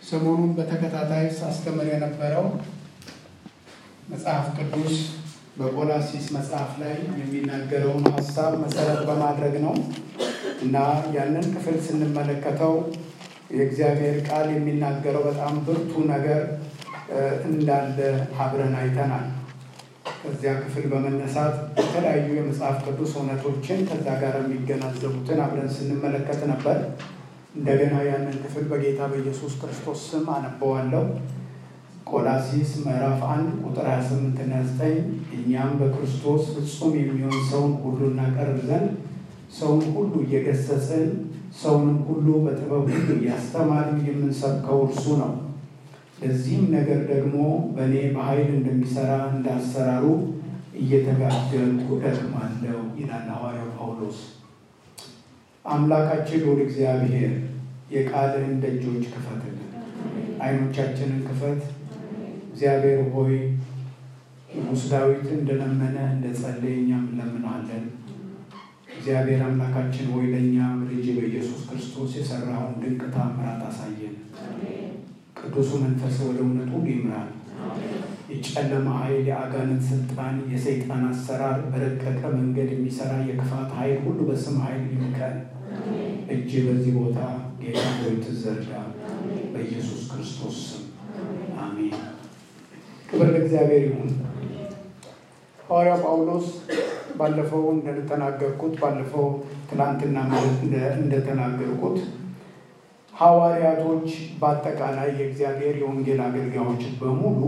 ሰሞኑን በተከታታይ ሳስተምር የነበረው መጽሐፍ ቅዱስ በቆላሲስ መጽሐፍ ላይ የሚናገረውን ሀሳብ መሰረት በማድረግ ነው እና ያንን ክፍል ስንመለከተው የእግዚአብሔር ቃል የሚናገረው በጣም ብርቱ ነገር እንዳለ አብረን አይተናል። ከዚያ ክፍል በመነሳት የተለያዩ የመጽሐፍ ቅዱስ እውነቶችን ከዛ ጋር የሚገናዘቡትን አብረን ስንመለከት ነበር። እንደገና ያንን ክፍል በጌታ በኢየሱስ ክርስቶስ ስም አነበዋለሁ። ቆላሲስ ምዕራፍ አንድ ቁጥር 28 እና 9 እኛም በክርስቶስ ፍጹም የሚሆን ሰውን ሁሉ እናቀርብ ዘንድ ሰውን ሁሉ እየገሰጽን ሰውንም ሁሉ በጥበብ ሁሉ እያስተማርን የምንሰብከው እርሱ ነው። ለዚህም ነገር ደግሞ በእኔ በኃይል እንደሚሰራ እንዳሰራሩ እየተጋደልኩ እደክማለሁ ይላል ሐዋርያው ጳውሎስ። አምላካችን ልዑል እግዚአብሔር የቃልህን ደጆች ክፈትልን፣ ዓይኖቻችንን ክፈት። እግዚአብሔር ሆይ ንጉሥ ዳዊት እንደለመነ እንደ ጸለየ እኛም እንለምናለን። እግዚአብሔር አምላካችን ሆይ ለእኛ ልጅ በኢየሱስ ክርስቶስ የሰራውን ድንቅ ታምራት አሳየን። ቅዱሱ መንፈስ ወደ እውነት ሁሉ ይምራል። የጨለማ ኃይል፣ የአጋንንት ስልጣን፣ የሰይጣን አሰራር፣ በረቀቀ መንገድ የሚሰራ የክፋት ኃይል ሁሉ በስም ኃይል ይምከን። እጅ በዚህ ቦታ ጌታ ሆይ ትዘርጋ፣ በኢየሱስ ክርስቶስ ስም አሜን። ክብር ለእግዚአብሔር ይሁን። ሐዋርያ ጳውሎስ ባለፈው እንደተናገርኩት ባለፈው ትናንትና እንደተናገርኩት ሐዋርያቶች በአጠቃላይ የእግዚአብሔር የወንጌል አገልጋዮች በሙሉ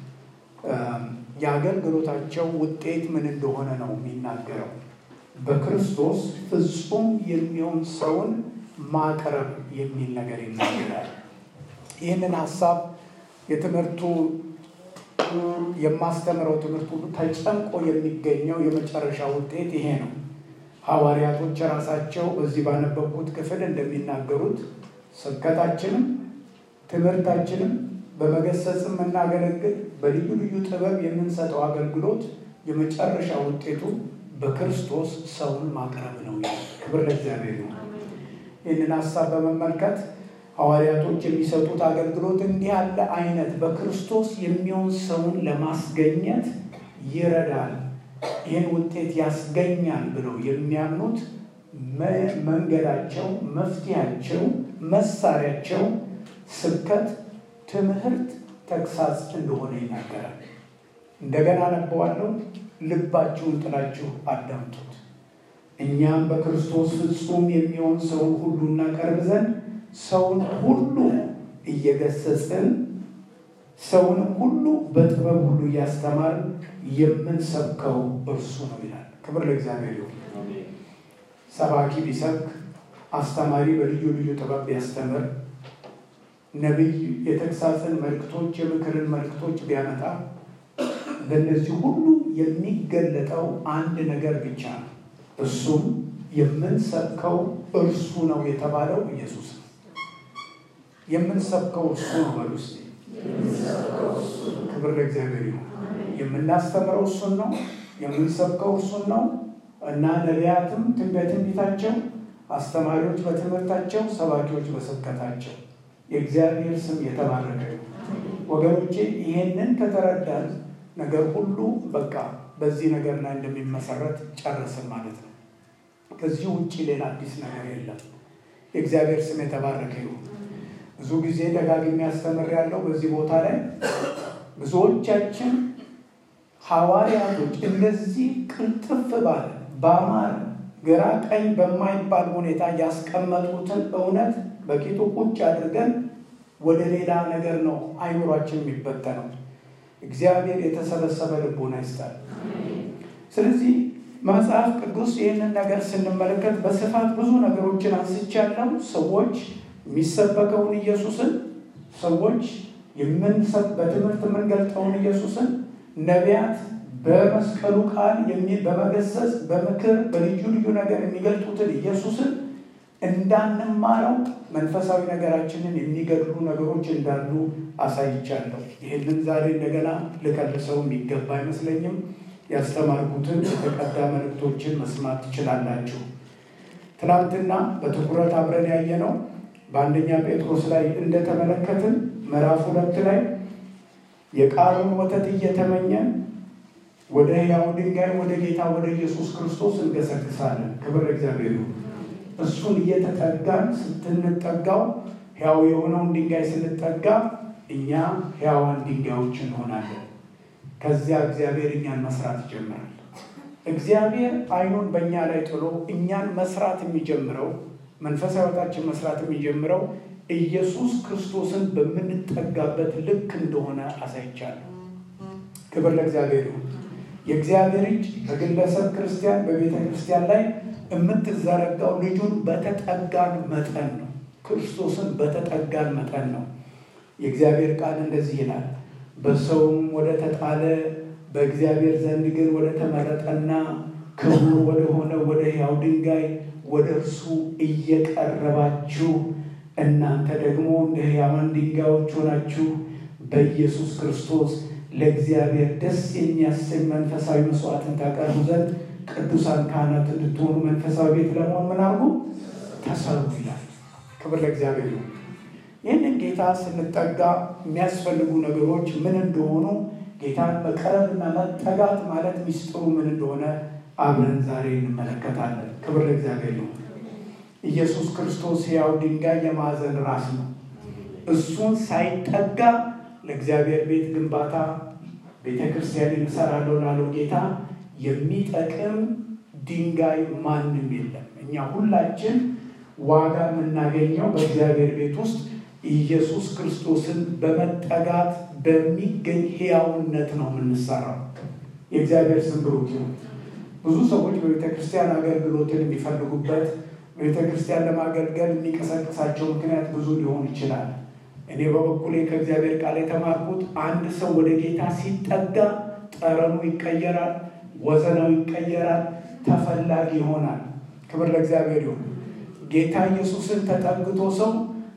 የአገልግሎታቸው ውጤት ምን እንደሆነ ነው የሚናገረው። በክርስቶስ ፍጹም የሚሆን ሰውን ማቅረብ የሚል ነገር ይናገራል። ይህንን ሀሳብ የትምህርቱ የማስተምረው ትምህርት ሁሉ ተጨምቆ የሚገኘው የመጨረሻ ውጤት ይሄ ነው። ሐዋርያቶች ራሳቸው በዚህ ባነበብኩት ክፍል እንደሚናገሩት ስብከታችንም ትምህርታችንም በመገሰጽም የምናገለግል በልዩ ልዩ ጥበብ የምንሰጠው አገልግሎት የመጨረሻ ውጤቱ በክርስቶስ ሰውን ማቅረብ ነው። ክብር ለእግዚአብሔር ነው። ይህንን ሀሳብ በመመልከት ሐዋርያቶች የሚሰጡት አገልግሎት እንዲህ ያለ አይነት በክርስቶስ የሚሆን ሰውን ለማስገኘት ይረዳል፣ ይህን ውጤት ያስገኛል ብለው የሚያምኑት መንገዳቸው፣ መፍትያቸው፣ መሳሪያቸው ስብከት፣ ትምህርት፣ ተግሳጽ እንደሆነ ይናገራል። እንደገና አነበዋለሁ። ልባችሁን ጥላችሁ አዳምጡት። እኛም በክርስቶስ ፍጹም የሚሆን ሰውን ሁሉ እናቀርብ ዘንድ ሰውን ሁሉ እየገሰጽን ሰውንም ሁሉ በጥበብ ሁሉ እያስተማርን የምንሰብከው እርሱ ነው ይላል። ክብር ለእግዚአብሔር ይሁን። ሰባኪ ቢሰብክ፣ አስተማሪ በልዩ ልዩ ጥበብ ቢያስተምር፣ ነቢይ የተግሳጽን መልእክቶች የምክርን መልእክቶች ቢያመጣ በእነዚህ ሁሉ የሚገለጠው አንድ ነገር ብቻ ነው። እሱም የምንሰብከው እርሱ ነው የተባለው ኢየሱስ ነው። የምንሰብከው እርሱ ነው በሉ እስኪ። ክብር ለእግዚአብሔር ይሁን። የምናስተምረው እሱን ነው። የምንሰብከው እርሱን ነው እና ነቢያትም በትንቢታቸው፣ አስተማሪዎች በትምህርታቸው፣ ሰባኪዎች በስብከታቸው የእግዚአብሔር ስም የተባረከ ይሁን። ወገኖቼ ይሄንን ከተረዳን ነገር ሁሉ በቃ በዚህ ነገር ላይ እንደሚመሰረት ጨረስን ማለት ነው። ከዚህ ውጭ ሌላ አዲስ ነገር የለም። የእግዚአብሔር ስም የተባረከ ይሁን። ብዙ ጊዜ ደጋግሜ ያስተምር ያለው በዚህ ቦታ ላይ ብዙዎቻችን ሐዋርያቶች እንደዚህ ቅልጥፍ ባለ በአማረ ግራ ቀኝ በማይባል ሁኔታ ያስቀመጡትን እውነት በቂጡ ቁጭ አድርገን ወደ ሌላ ነገር ነው አይምሯችን የሚበተነው። እግዚአብሔር የተሰበሰበ ልቦና ይስጣል። ስለዚህ መጽሐፍ ቅዱስ ይህንን ነገር ስንመለከት በስፋት ብዙ ነገሮችን አንስቻለሁ። ሰዎች የሚሰበከውን ኢየሱስን፣ ሰዎች በትምህርት የምንገልጠውን ኢየሱስን፣ ነቢያት በመስቀሉ ቃል በመገሰጽ በምክር በልዩ ልዩ ነገር የሚገልጡትን ኢየሱስን እንዳንማረው መንፈሳዊ ነገራችንን የሚገድሉ ነገሮች እንዳሉ አሳይቻለሁ። ይህንን ዛሬ እንደገና ልከልሰው የሚገባ አይመስለኝም። ያስተማርኩትን የተቀዳ መልእክቶችን መስማት ትችላላችሁ። ትናንትና በትኩረት አብረን ያየነው በአንደኛ ጴጥሮስ ላይ እንደተመለከትን ምዕራፍ ሁለት ላይ የቃሉን ወተት እየተመኘን ወደ ሕያው ድንጋይ ወደ ጌታ ወደ ኢየሱስ ክርስቶስ እንገሰግሳለን። ክብር እግዚአብሔር ይሁን። እሱን እየተጠጋን ስትንጠጋው ሕያው የሆነውን ድንጋይ ስንጠጋ እኛ ሕያዋን ድንጋዮች እንሆናለን። ከዚያ እግዚአብሔር እኛን መስራት ይጀምራል። እግዚአብሔር አይኑን በእኛ ላይ ጥሎ እኛን መስራት የሚጀምረው መንፈሳዊ ሕይወታችን መስራት የሚጀምረው ኢየሱስ ክርስቶስን በምንጠጋበት ልክ እንደሆነ አሳይቻለሁ። ክብር ለእግዚአብሔር ይሁን። የእግዚአብሔር እጅ በግለሰብ ክርስቲያን በቤተ ክርስቲያን ላይ የምትዘረጋው ልጁን በተጠጋን መጠን ነው። ክርስቶስን በተጠጋን መጠን ነው። የእግዚአብሔር ቃል እንደዚህ ይላል፣ በሰውም ወደ ተጣለ በእግዚአብሔር ዘንድ ግን ወደ ተመረጠና ክቡር ወደ ሆነ ወደ ሕያው ድንጋይ ወደ እርሱ እየቀረባችሁ እናንተ ደግሞ እንደ ሕያዋን ድንጋዮች ሆናችሁ በኢየሱስ ክርስቶስ ለእግዚአብሔር ደስ የሚያሰኝ መንፈሳዊ መስዋዕትን ታቀርቡ ዘንድ ቅዱሳን ካህናት እንድትሆኑ መንፈሳዊ ቤት ለመሆን ምን አርጉ ተሰሩ ይላል። ክብር ለእግዚአብሔር ነው። ይህንን ጌታ ስንጠጋ የሚያስፈልጉ ነገሮች ምን እንደሆኑ ጌታን መቀረብና መጠጋት ማለት ሚስጥሩ ምን እንደሆነ አብረን ዛሬ እንመለከታለን። ክብር ለእግዚአብሔር ነው። ኢየሱስ ክርስቶስ ሕያው ድንጋይ የማዕዘን ራስ ነው። እሱን ሳይጠጋ ለእግዚአብሔር ቤት ግንባታ ቤተ ክርስቲያን እሰራለሁ ላለው ጌታ የሚጠቅም ድንጋይ ማንም የለም። እኛ ሁላችን ዋጋ የምናገኘው በእግዚአብሔር ቤት ውስጥ ኢየሱስ ክርስቶስን በመጠጋት በሚገኝ ሕያውነት ነው የምንሰራው። የእግዚአብሔር ስም ብሩክ ይሁን። ብዙ ሰዎች በቤተ ክርስቲያን አገልግሎትን የሚፈልጉበት በቤተ ክርስቲያን ለማገልገል የሚቀሰቅሳቸው ምክንያት ብዙ ሊሆን ይችላል። እኔ በበኩሌ ከእግዚአብሔር ቃል የተማርኩት አንድ ሰው ወደ ጌታ ሲጠጋ ጠረኑ ይቀየራል፣ ወዘናው ይቀየራል፣ ተፈላጊ ይሆናል። ክብር ለእግዚአብሔር ይሁን። ጌታ ኢየሱስን ተጠግቶ ሰው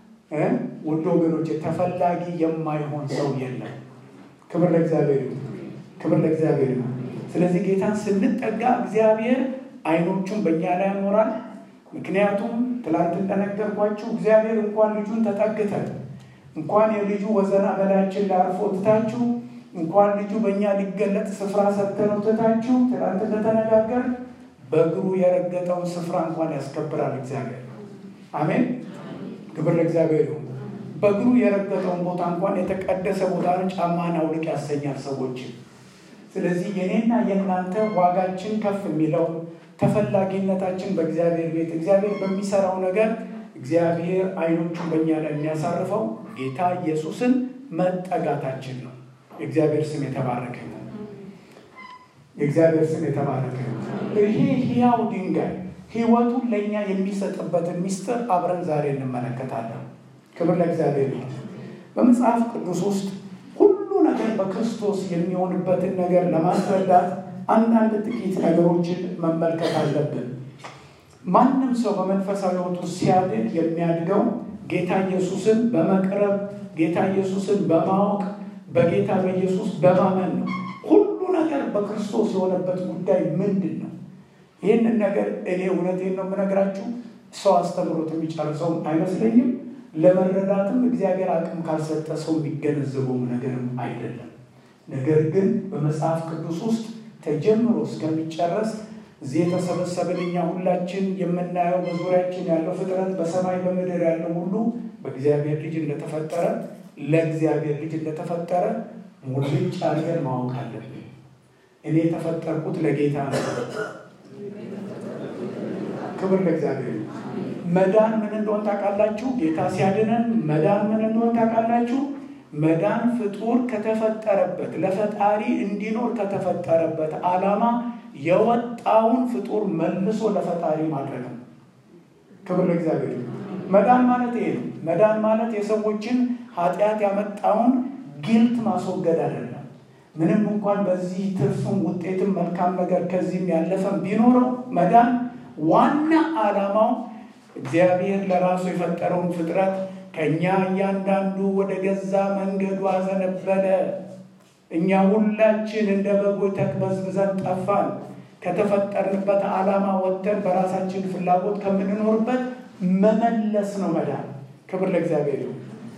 ውድ ወገኖች ተፈላጊ የማይሆን ሰው የለም። ክብር ለእግዚአብሔር ይሁን። ክብር ለእግዚአብሔር ይሁን። ስለዚህ ጌታን ስንጠጋ እግዚአብሔር አይኖቹን በእኛ ላይ ያኖራል። ምክንያቱም ትላንት እንደነገርኳችሁ እግዚአብሔር እንኳን ልጁን ተጠግተን እንኳን የልጁ ወዘና በላያችን ላይ አርፎ ትታችሁ እንኳን ልጁ በእኛ ሊገለጥ ስፍራ ሰጥተነው ትታችሁ ትላንት እንደተነጋገር በእግሩ የረገጠውን ስፍራ እንኳን ያስከብራል እግዚአብሔር። አሜን። ክብር ለእግዚአብሔር ይሁን። በእግሩ የረገጠውን ቦታ እንኳን የተቀደሰ ቦታ ነው፣ ጫማን አውልቅ ያሰኛል ሰዎችን። ስለዚህ የኔና የእናንተ ዋጋችን ከፍ የሚለው ተፈላጊነታችን በእግዚአብሔር ቤት እግዚአብሔር በሚሰራው ነገር እግዚአብሔር አይኖቹን በእኛ ላይ የሚያሳርፈው ጌታ ኢየሱስን መጠጋታችን ነው። የእግዚአብሔር ስም የተባረከ ነው። የእግዚአብሔር ስም የተባረከ ነው። ይሄ ሕያው ድንጋይ ሕይወቱን ለእኛ የሚሰጥበትን ሚስጥር አብረን ዛሬ እንመለከታለን። ክብር ለእግዚአብሔር ነው። በመጽሐፍ ቅዱስ ውስጥ ሁሉ ነገር በክርስቶስ የሚሆንበትን ነገር ለማስረዳት አንዳንድ ጥቂት ነገሮችን መመልከት አለብን። ማንም ሰው በመንፈሳዊ ሕይወቱ ሲያድግ የሚያድገው ጌታ ኢየሱስን በመቅረብ ጌታ ኢየሱስን በማወቅ በጌታ በኢየሱስ በማመን ነው። ሁሉ ነገር በክርስቶስ የሆነበት ጉዳይ ምንድን ነው? ይህንን ነገር እኔ እውነቴን ነው የምነግራችሁ፣ ሰው አስተምሮት የሚጨርሰውም አይመስለኝም። ለመረዳትም እግዚአብሔር አቅም ካልሰጠ ሰው የሚገነዘበውም ነገርም አይደለም። ነገር ግን በመጽሐፍ ቅዱስ ውስጥ ተጀምሮ እስከሚጨረስ እዚህ የተሰበሰብን እኛ ሁላችን የምናየው በዙሪያችን ያለው ፍጥረት በሰማይ በምድር ያለው ሁሉ በእግዚአብሔር ልጅ እንደተፈጠረ ለእግዚአብሔር ልጅ እንደተፈጠረ ሙልጭ አድርገን ማወቅ አለብን። እኔ የተፈጠርኩት ለጌታ ነው። ክብር ለእግዚአብሔር። መዳን ምን እንደሆን ታውቃላችሁ? ጌታ ሲያድነን መዳን ምን እንደሆን ታውቃላችሁ? መዳን ፍጡር ከተፈጠረበት ለፈጣሪ እንዲኖር ከተፈጠረበት ዓላማ የወጣውን ፍጡር መልሶ ለፈጣሪ ማድረግ ነው። ክብር ለእግዚአብሔር። መዳን ማለት ይሄ ነው። መዳን ማለት የሰዎችን ኃጢአት ያመጣውን ጊልት ማስወገድ አይደለም። ምንም እንኳን በዚህ ትርፍም ውጤትም መልካም ነገር ከዚህም ያለፈም ቢኖረው መዳን ዋና ዓላማው እግዚአብሔር ለራሱ የፈጠረውን ፍጥረት ከእኛ እያንዳንዱ ወደ ገዛ መንገዱ አዘነበለ። እኛ ሁላችን እንደ በጎች ተቅበዝብዘን ጠፋን። ከተፈጠርንበት ዓላማ ወጥተን በራሳችን ፍላጎት ከምንኖርበት መመለስ ነው መዳን። ክብር ለእግዚአብሔር ይሁን።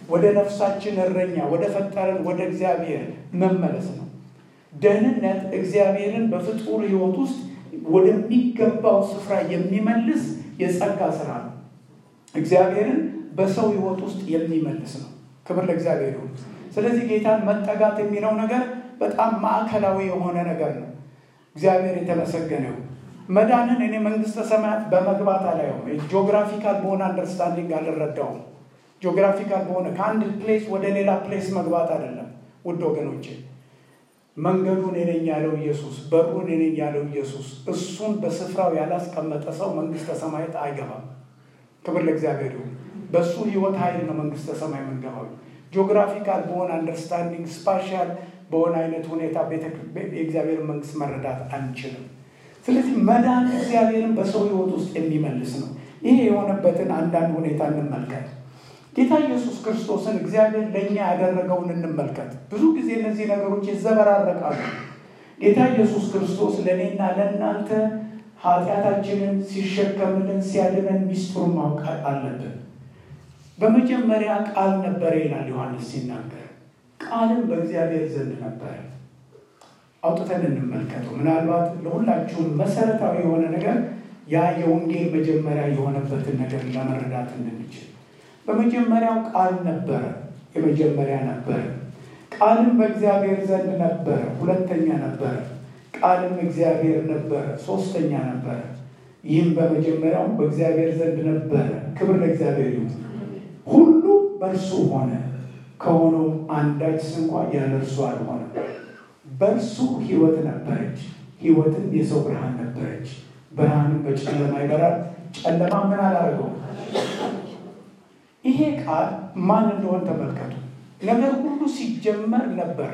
ወደ ነፍሳችን እረኛ ወደ ፈጠረን ወደ እግዚአብሔር መመለስ ነው። ደህንነት እግዚአብሔርን በፍጡር ሕይወት ውስጥ ወደሚገባው ስፍራ የሚመልስ የጸጋ ስራ ነው። እግዚአብሔርን በሰው ሕይወት ውስጥ የሚመልስ ነው። ክብር ለእግዚአብሔር ይሁን። ስለዚህ ጌታን መጠጋት የሚለው ነገር በጣም ማዕከላዊ የሆነ ነገር ነው። እግዚአብሔር የተመሰገነ ይሁን። መዳንን እኔ መንግስተ ሰማያት በመግባት አላየውም። ጂኦግራፊካል በሆነ አንደርስታንዲንግ አልረዳውም። ጂኦግራፊካል በሆነ ከአንድ ፕሌስ ወደ ሌላ ፕሌስ መግባት አይደለም ውድ ወገኖቼ። መንገዱ እኔ ነኝ ያለው ኢየሱስ፣ በሩ እኔ ነኝ ያለው ኢየሱስ፣ እሱን በስፍራው ያላስቀመጠ ሰው መንግስተ ሰማያት አይገባም። ክብር ለእግዚአብሔር ይሁን። በእሱ ህይወት ኃይል ነው መንግስተ ሰማይ የምንገባው። ጂኦግራፊካል በሆነ አንደርስታንዲንግ ስፓሻል በሆነ አይነት ሁኔታ የእግዚአብሔር መንግስት መረዳት አንችልም። ስለዚህ መዳን እግዚአብሔርን በሰው ህይወት ውስጥ የሚመልስ ነው። ይሄ የሆነበትን አንዳንድ ሁኔታ እንመልከት። ጌታ ኢየሱስ ክርስቶስን እግዚአብሔር ለእኛ ያደረገውን እንመልከት። ብዙ ጊዜ እነዚህ ነገሮች ይዘበራረቃሉ። ጌታ ኢየሱስ ክርስቶስ ለእኔና ለእናንተ ኃጢአታችንን ሲሸከምልን ሲያድነን ሚስጥሩን ማወቅ አለብን። በመጀመሪያ ቃል ነበረ ይላል ዮሐንስ ሲናገር፣ ቃልም በእግዚአብሔር ዘንድ ነበረ። አውጥተን እንመልከተው። ምናልባት ለሁላችሁም መሰረታዊ የሆነ ነገር ያ የወንጌል መጀመሪያ የሆነበትን ነገር ለመረዳት እንድንችል በመጀመሪያው ቃል ነበረ፣ የመጀመሪያ ነበረ። ቃልም በእግዚአብሔር ዘንድ ነበረ፣ ሁለተኛ ነበረ። ቃልም እግዚአብሔር ነበረ፣ ሶስተኛ ነበረ። ይህም በመጀመሪያው በእግዚአብሔር ዘንድ ነበረ። ክብር ለእግዚአብሔር ይሁን። ሁሉ በእርሱ ሆነ፣ ከሆነውም አንዳች ስንኳ ያለ እርሱ አልሆነም። በእርሱ ሕይወት ነበረች፣ ሕይወትም የሰው ብርሃን ነበረች። ብርሃንም በጨለማ ይበራል፣ ጨለማ ምን አላደረገውም። ይሄ ቃል ማን እንደሆን ተመልከቱ። ነገር ሁሉ ሲጀመር ነበረ።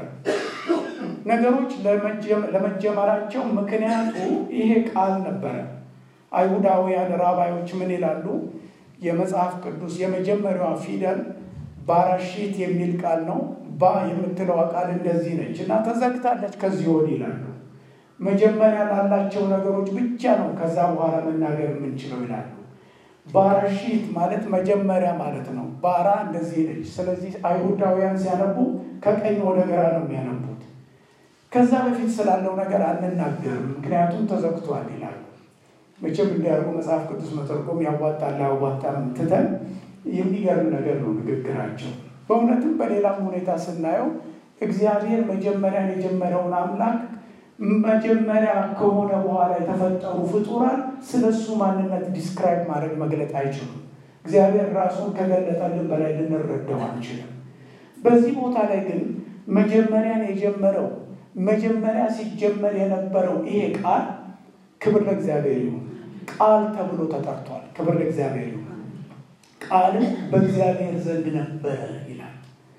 ነገሮች ለመጀመራቸው ምክንያቱ ይሄ ቃል ነበረ። አይሁዳውያን ራባዮች ምን ይላሉ? የመጽሐፍ ቅዱስ የመጀመሪያዋ ፊደል ባራሺት የሚል ቃል ነው። ባ የምትለዋ ቃል እንደዚህ ነች እና ተዘግታለች ከዚህ ወዲህ ይላሉ። መጀመሪያ ላላቸው ነገሮች ብቻ ነው ከዛ በኋላ መናገር የምንችለው ይላሉ። ባራሺት ማለት መጀመሪያ ማለት ነው። ባራ እንደዚህ ነች። ስለዚህ አይሁዳውያን ሲያነቡ ከቀኝ ወደ ግራ ነው የሚያነቡት። ከዛ በፊት ስላለው ነገር አንናገርም ምክንያቱም ተዘግቷል ይላሉ። መቼም እንዲያርጉ መጽሐፍ ቅዱስ መተርጎም ያዋጣል አያዋጣም ትተን የሚገርም ነገር ነው ንግግራቸው። በእውነትም በሌላም ሁኔታ ስናየው እግዚአብሔር መጀመሪያን የጀመረውን አምላክ መጀመሪያ ከሆነ በኋላ የተፈጠሩ ፍጡራን ስለ እሱ ማንነት ዲስክራይብ ማድረግ መግለጥ አይችሉም። እግዚአብሔር ራሱን ከገለጠልን በላይ ልንረዳው አንችልም። በዚህ ቦታ ላይ ግን መጀመሪያን የጀመረው መጀመሪያ ሲጀመር የነበረው ይሄ ቃል ክብር ለእግዚአብሔር ይሁን ቃል ተብሎ ተጠርቷል። ክብር ለእግዚአብሔር ይሁን። ቃልም በእግዚአብሔር ዘንድ ነበረ ይላል።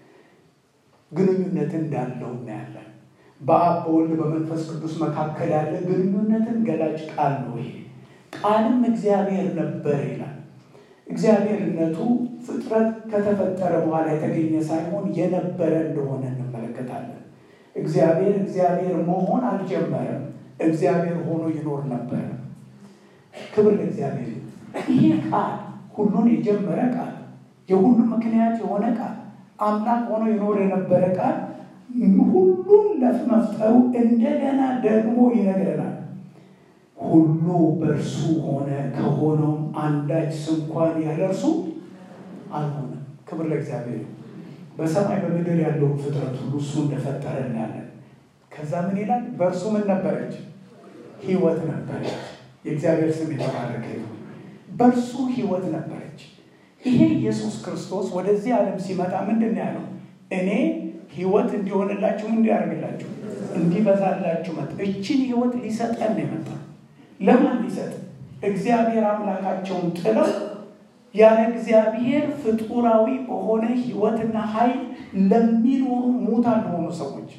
ግንኙነት እንዳለው እናያለን። በአብ በወልድ በመንፈስ ቅዱስ መካከል ያለ ግንኙነትን ገላጭ ቃል ነው ይሄ። ቃልም እግዚአብሔር ነበረ ይላል። እግዚአብሔርነቱ ፍጥረት ከተፈጠረ በኋላ የተገኘ ሳይሆን የነበረ እንደሆነ እንመለከታለን። እግዚአብሔር እግዚአብሔር መሆን አልጀመረም። እግዚአብሔር ሆኖ ይኖር ነበረ። ክብር ለእግዚአብሔር። ይሄ ቃል ሁሉን የጀመረ ቃል፣ የሁሉ ምክንያት የሆነ ቃል፣ አምላክ ሆኖ ይኖር የነበረ ቃል ሁሉን ለመፍጠሩ እንደገና ደግሞ ይነግረናል። ሁሉ በእርሱ ሆነ፣ ከሆነውም አንዳች ስንኳን ያለ እርሱ አልሆነም። ክብር ለእግዚአብሔር። በሰማይ በምድር ያለውን ፍጥረት ሁሉ እሱ እንደፈጠረ እናያለን። ከዛ ምን ይላል? በእርሱ ምን ነበረች? ሕይወት ነበረች። የእግዚአብሔር ስም የተባረከ ይሁን። በእርሱ ሕይወት ነበረች። ይሄ ኢየሱስ ክርስቶስ ወደዚህ ዓለም ሲመጣ ምንድን ነው ያለው? እኔ ሕይወት እንዲሆንላችሁ እንዲያደርግላችሁ እንዲበዛላችሁ መጣ። እችን ሕይወት ሊሰጠን ነው የመጣ። ለማን ሊሰጥ? እግዚአብሔር አምላካቸውን ጥለው ያለ እግዚአብሔር ፍጡራዊ በሆነ ሕይወትና ኃይል ለሚኖሩ ሙታን ለሆኑ ሰዎች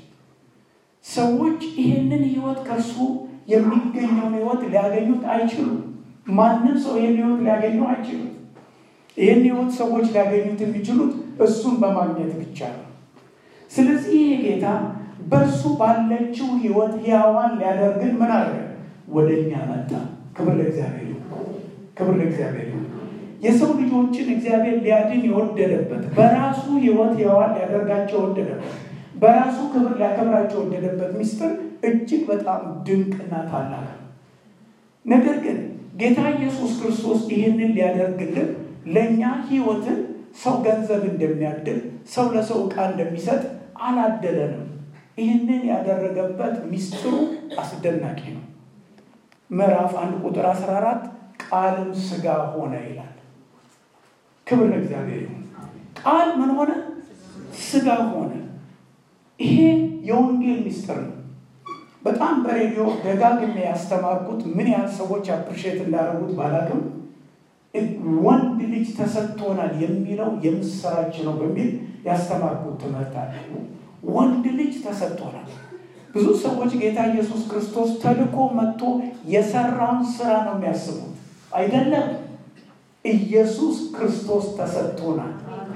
ሰዎች ይህንን ሕይወት ከእርሱ የሚገኘውን ሕይወት ሊያገኙት አይችሉም። ማንም ሰው ይህን ሕይወት ሊያገኘው አይችሉም። ይህን ሕይወት ሰዎች ሊያገኙት የሚችሉት እሱን በማግኘት ብቻ ነው። ስለዚህ ይህ ጌታ በእርሱ ባለችው ሕይወት ሕያዋን ሊያደርግን ምን አለ? ወደ እኛ መጣ። ክብር ለእግዚአብሔር ይሁን። ክብር ለእግዚአብሔር ይሁን። የሰው ልጆችን እግዚአብሔር ሊያድን የወደደበት በራሱ ሕይወት ሕያዋን ሊያደርጋቸው የወደደበት በራሱ ክብር ሊያከብራቸው የወደደበት ምስጢር እጅግ በጣም ድንቅና ታላቅ ነው። ነገር ግን ጌታ ኢየሱስ ክርስቶስ ይህንን ሊያደርግልን ለእኛ ሕይወትን ሰው ገንዘብ እንደሚያድል ሰው ለሰው ዕቃ እንደሚሰጥ አላደለንም። ይህንን ያደረገበት ምስጢሩ አስደናቂ ነው። ምዕራፍ አንድ ቁጥር 14 ቃልም ሥጋ ሆነ ይላል። ክብር ለእግዚአብሔር ይሁን። ቃል ምን ሆነ? ሥጋ ሆነ። ይሄ የወንጌል ምስጢር ነው። በጣም በሬዲዮ ደጋግሜ ያስተማርኩት ምን ያህል ሰዎች አፕሪሼት እንዳደረጉት ባላቅም ወንድ ልጅ ተሰጥቶናል የሚለው የምስራች ነው በሚል ያስተማርኩት ትምህርት አለ። ወንድ ልጅ ተሰጥቶናል። ብዙ ሰዎች ጌታ ኢየሱስ ክርስቶስ ተልኮ መጥቶ የሰራውን ስራ ነው የሚያስቡት። አይደለም። ኢየሱስ ክርስቶስ ተሰጥቶናል።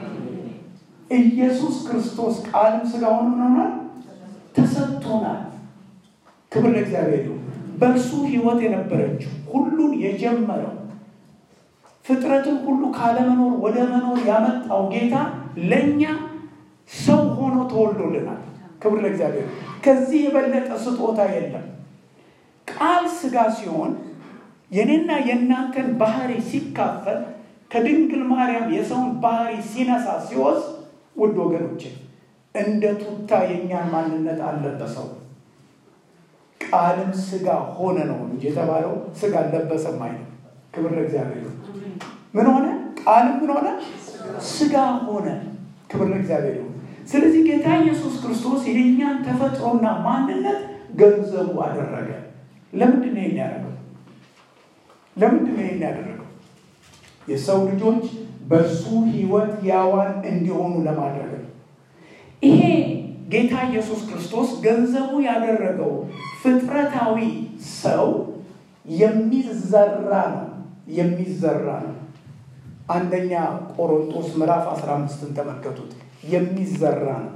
ኢየሱስ ክርስቶስ ቃልም ሥጋ ሆኖ ሆኗል፣ ተሰጥቶናል። ክብር ለእግዚአብሔር ይሁን። በእርሱ ሕይወት የነበረችው ሁሉን የጀመረው ፍጥረትን ሁሉ ካለመኖር ወደ መኖር ያመጣው ጌታ ለእኛ ሰው ሆኖ ተወልዶልናል። ክብር ለእግዚአብሔር። ከዚህ የበለጠ ስጦታ የለም። ቃል ሥጋ ሲሆን የኔና የእናንተን ባህሪ ሲካፈል ከድንግል ማርያም የሰውን ባህሪ ሲነሳ ሲወስድ፣ ውድ ወገኖቼ እንደ ቱታ የእኛን ማንነት አልለበሰው። ቃልም ሥጋ ሆነ ነው እንጂ የተባለው ሥጋ አልለበሰም አይደለም። ክብር ለእግዚአብሔር። ምን ሆነ? ቃልም ምን ሆነ? ሥጋ ሆነ። ክብር ለእግዚአብሔር። ስለዚህ ጌታ ኢየሱስ ክርስቶስ የእኛን ተፈጥሮና ማንነት ገንዘቡ አደረገ። ለምንድን ነው ይህን ያደረገው? ለምንድን ነው ይህን ያደረገው? የሰው ልጆች በእርሱ ሕይወት ያዋን እንዲሆኑ ለማድረግ ነው። ይሄ ጌታ ኢየሱስ ክርስቶስ ገንዘቡ ያደረገው ፍጥረታዊ ሰው የሚዘራ ነው የሚዘራ ነው። አንደኛ ቆሮንቶስ ምዕራፍ 15ን ተመልከቱት። የሚዘራ ነው።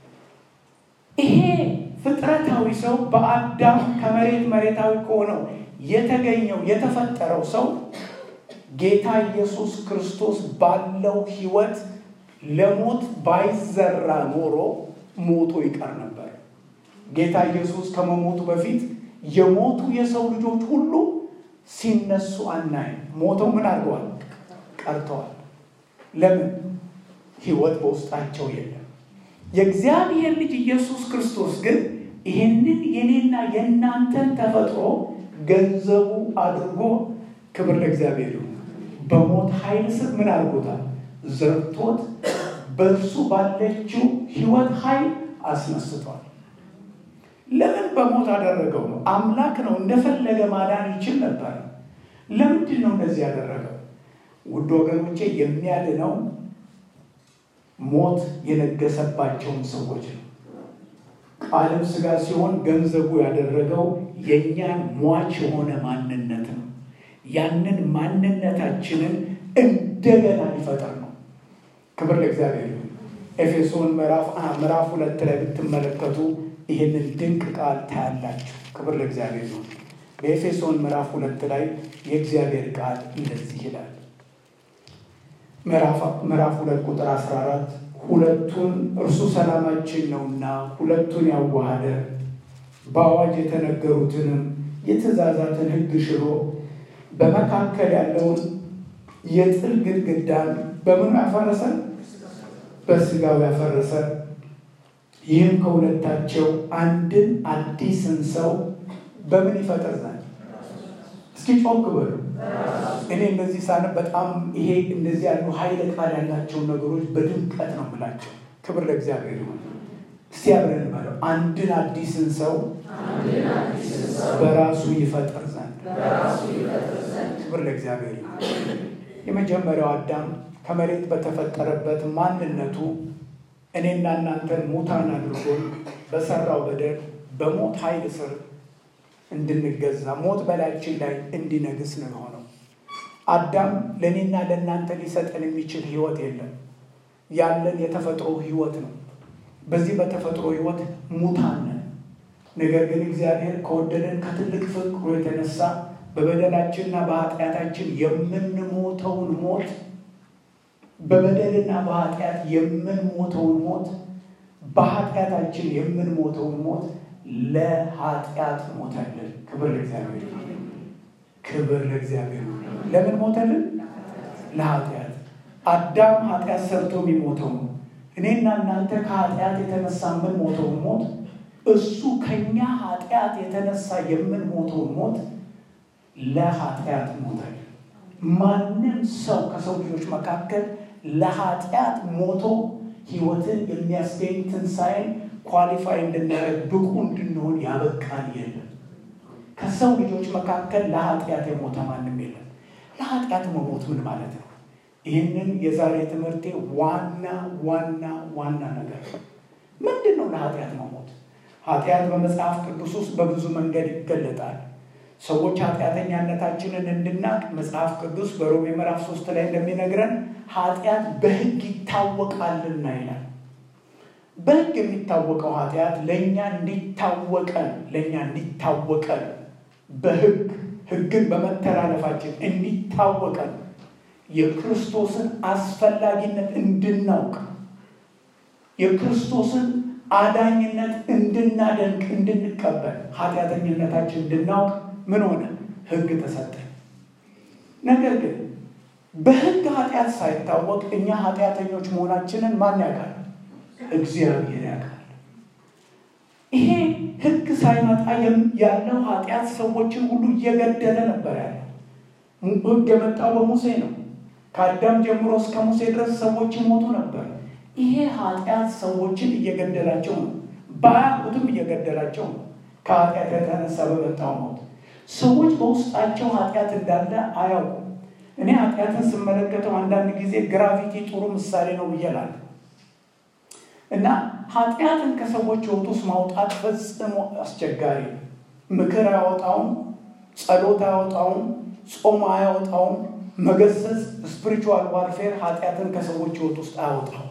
ይሄ ፍጥረታዊ ሰው በአዳም ከመሬት መሬታዊ ከሆነው የተገኘው የተፈጠረው ሰው ጌታ ኢየሱስ ክርስቶስ ባለው ሕይወት ለሞት ባይዘራ ኖሮ ሞቶ ይቀር ነበር። ጌታ ኢየሱስ ከመሞቱ በፊት የሞቱ የሰው ልጆች ሁሉ ሲነሱ አናይም። ሞተው ምን አድርገዋል? ቀርተዋል። ለምን? ሕይወት በውስጣቸው የለም። የእግዚአብሔር ልጅ ኢየሱስ ክርስቶስ ግን ይህንን የኔና የእናንተን ተፈጥሮ ገንዘቡ አድርጎ ክብር ለእግዚአብሔር ይሁን። በሞት ኃይል ስር ምን አድርጎታል? ዘርቶት በእርሱ ባለችው ሕይወት ኃይል አስነስቷል። ለምን በሞት አደረገው ነው? አምላክ ነው፣ እንደፈለገ ማዳን ይችል ነበር። ለምንድን ነው እንደዚህ ያደረገው? ውድ ወገኖቼ የሚያድነው ሞት የነገሰባቸውን ሰዎች ነው። ቃልም ሥጋ ሲሆን ገንዘቡ ያደረገው የእኛን ሟች የሆነ ማንነት ነው። ያንን ማንነታችንን እንደገና ሊፈጠር ነው። ክብር ለእግዚአብሔር ይሁን። ኤፌሶን ምዕራፍ ሁለት ላይ ብትመለከቱ ይህንን ድንቅ ቃል ታያላችሁ። ክብር ለእግዚአብሔር ይሁን። በኤፌሶን ምዕራፍ ሁለት ላይ የእግዚአብሔር ቃል እንደዚህ ይላል። ምዕራፍ ሁለት ቁጥር 14 ሁለቱን እርሱ ሰላማችን ነውና ሁለቱን ያዋሃደ በአዋጅ የተነገሩትንም የትእዛዛትን ሕግ ሽሮ በመካከል ያለውን የጥል ግድግዳን በምኑ ያፈረሰ? በሥጋው ያፈረሰ። ይህም ከሁለታቸው አንድን አዲስን ሰው በምን ይፈጠር ዘንድ እስኪ ጮክ በሉ። እኔ እንደዚህ ሳነብ በጣም ይሄ እንደዚህ ያሉ ኃይለ ቃል ያላቸውን ነገሮች በድምቀት ነው የምላቸው። ክብር ለእግዚአብሔር ይሁን። እስቲ አብረን በለው። አንድን አዲስን ሰው በራሱ ይፈጠር ዘንድ ክብር ለእግዚአብሔር ይሁን። የመጀመሪያው አዳም ከመሬት በተፈጠረበት ማንነቱ እኔና እናንተን ሙታን አድርጎን በሰራው በደል በሞት ኃይል ስር እንድንገዛ ሞት በላያችን ላይ እንዲነግስ ነው የሆነው። አዳም ለእኔና ለእናንተ ሊሰጠን የሚችል ሕይወት የለም። ያለን የተፈጥሮ ሕይወት ነው። በዚህ በተፈጥሮ ሕይወት ሙታን ነን። ነገር ግን እግዚአብሔር ከወደደን ከትልቅ ፍቅሩ የተነሳ በበደላችንና በኃጢአታችን የምንሞት የምንሞተውን ሞት በበደልና በኃጢአት የምንሞተውን ሞት በኃጢአታችን የምንሞተውን ሞት ለኃጢአት ሞተልን። ክብር ለእግዚአብሔር፣ ክብር ለእግዚአብሔር። ለምን ሞተልን? ለኃጢአት። አዳም ኃጢአት ሰርቶ የሚሞተው ነው። እኔና እናንተ ከኃጢአት የተነሳ የምንሞተውን ሞት እሱ ከኛ ኃጢአት የተነሳ የምንሞተውን ሞት ለኃጢአት ሞተልን። ማንም ሰው ከሰው ልጆች መካከል ለኃጢአት ሞቶ ሕይወትን የሚያስገኝ ትንሣኤን ኳሊፋይ እንድናደርግ ብቁ እንድንሆን ያበቃን የለም። ከሰው ልጆች መካከል ለኃጢአት የሞተ ማንም የለም። ለኃጢአት መሞት ምን ማለት ነው? ይህንን የዛሬ ትምህርቴ ዋና ዋና ዋና ነገር ምንድን ነው? ለኃጢአት መሞት ኃጢአት በመጽሐፍ ቅዱስ ውስጥ በብዙ መንገድ ይገለጣል። ሰዎች ኃጢአተኛነታችንን እንድናቅ መጽሐፍ ቅዱስ በሮሜ ምዕራፍ ሶስት ላይ እንደሚነግረን ኃጢአት በሕግ ይታወቃልና ይላል። በሕግ የሚታወቀው ኃጢአት ለእኛ እንዲታወቀን ለእኛ እንዲታወቀን በሕግ ሕግን በመተላለፋችን እንዲታወቀን የክርስቶስን አስፈላጊነት እንድናውቅ የክርስቶስን አዳኝነት እንድናደንቅ እንድንቀበል ኃጢአተኝነታችን እንድናውቅ ምን ሆነ? ሕግ ተሰጠን። ነገር ግን በሕግ ኃጢአት ሳይታወቅ እኛ ኃጢአተኞች መሆናችንን ማን ያውቃል? እግዚአብሔር ያውቃል። ይሄ ሕግ ሳይመጣ ያለው ኃጢአት ሰዎችን ሁሉ እየገደለ ነበር ያለው። ሕግ የመጣው በሙሴ ነው። ከአዳም ጀምሮ እስከ ሙሴ ድረስ ሰዎች ይሞቱ ነበር። ይሄ ኃጢአት ሰዎችን እየገደላቸው ነው። ባያውቁትም እየገደላቸው ነው። ከኃጢአት የተነሳ በመጣው ሞት ሰዎች በውስጣቸው ኃጢአት እንዳለ አያውቁም። እኔ ኃጢአትን ስመለከተው አንዳንድ ጊዜ ግራቪቲ ጥሩ ምሳሌ ነው ብዬላለሁ እና ኃጢአትን ከሰዎች ሕይወት ውስጥ ማውጣት ፈጽሞ አስቸጋሪ ነው። ምክር አያወጣውም፣ ጸሎት አያወጣውም፣ ጾም አያወጣውም። መገሰጽ ስፒሪቹዋል ዋርፌር ኃጢአትን ከሰዎች ሕይወት ውስጥ አያወጣውም።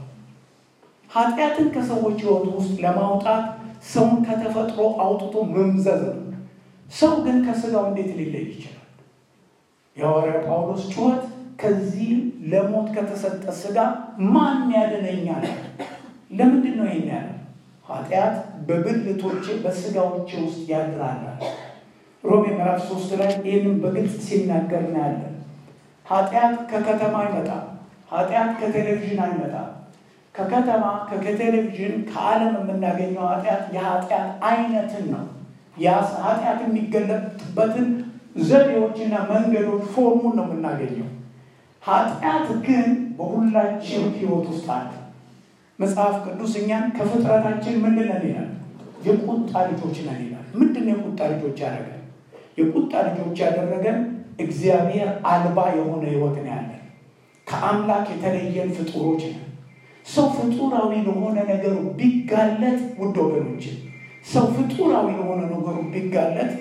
ኃጢአትን ከሰዎች ሕይወት ውስጥ ለማውጣት ሰውን ከተፈጥሮ አውጥቶ መምዘዝ ነው። ሰው ግን ከስጋው እንዴት ሊለይ ይችላል? የሐዋርያ ጳውሎስ ጩኸት ከዚህ ለሞት ከተሰጠ ስጋ ማን ያድነኛል? ለምንድን ነው ይህን ያለ? ኃጢአት በብልቶቼ በስጋዎቼ ውስጥ ያድራል። ሮሜ ምዕራፍ ሶስት ላይ ይህንም በግልጽ ሲናገር እናያለን። ኃጢአት ከከተማ አይመጣም። ኃጢአት ከቴሌቪዥን አይመጣም። ከከተማ ከቴሌቪዥን ከዓለም የምናገኘው ኃጢአት የኃጢአት አይነትን ነው። ኃጢአት የሚገለጥበትን ዘዴዎችና መንገዶች ፎርሙን ነው የምናገኘው። ኃጢአት ግን በሁላችን ሕይወት ውስጥ አለ። መጽሐፍ ቅዱስ እኛን ከፍጥረታችን ምንድን ነን ይላል? የቁጣ ልጆች ነን ይላል። ምንድን ነው የቁጣ ልጆች ያደረገን? የቁጣ ልጆች ያደረገን እግዚአብሔር አልባ የሆነ ሕይወት ነው ያለን። ከአምላክ የተለየን ፍጡሮች ነን። ሰው ፍጡራዊ ለሆነ ነገሩ ቢጋለጥ ውድ ወገኖች፣ ሰው ፍጡራዊ ለሆነ ነገሩ ቢጋለጥ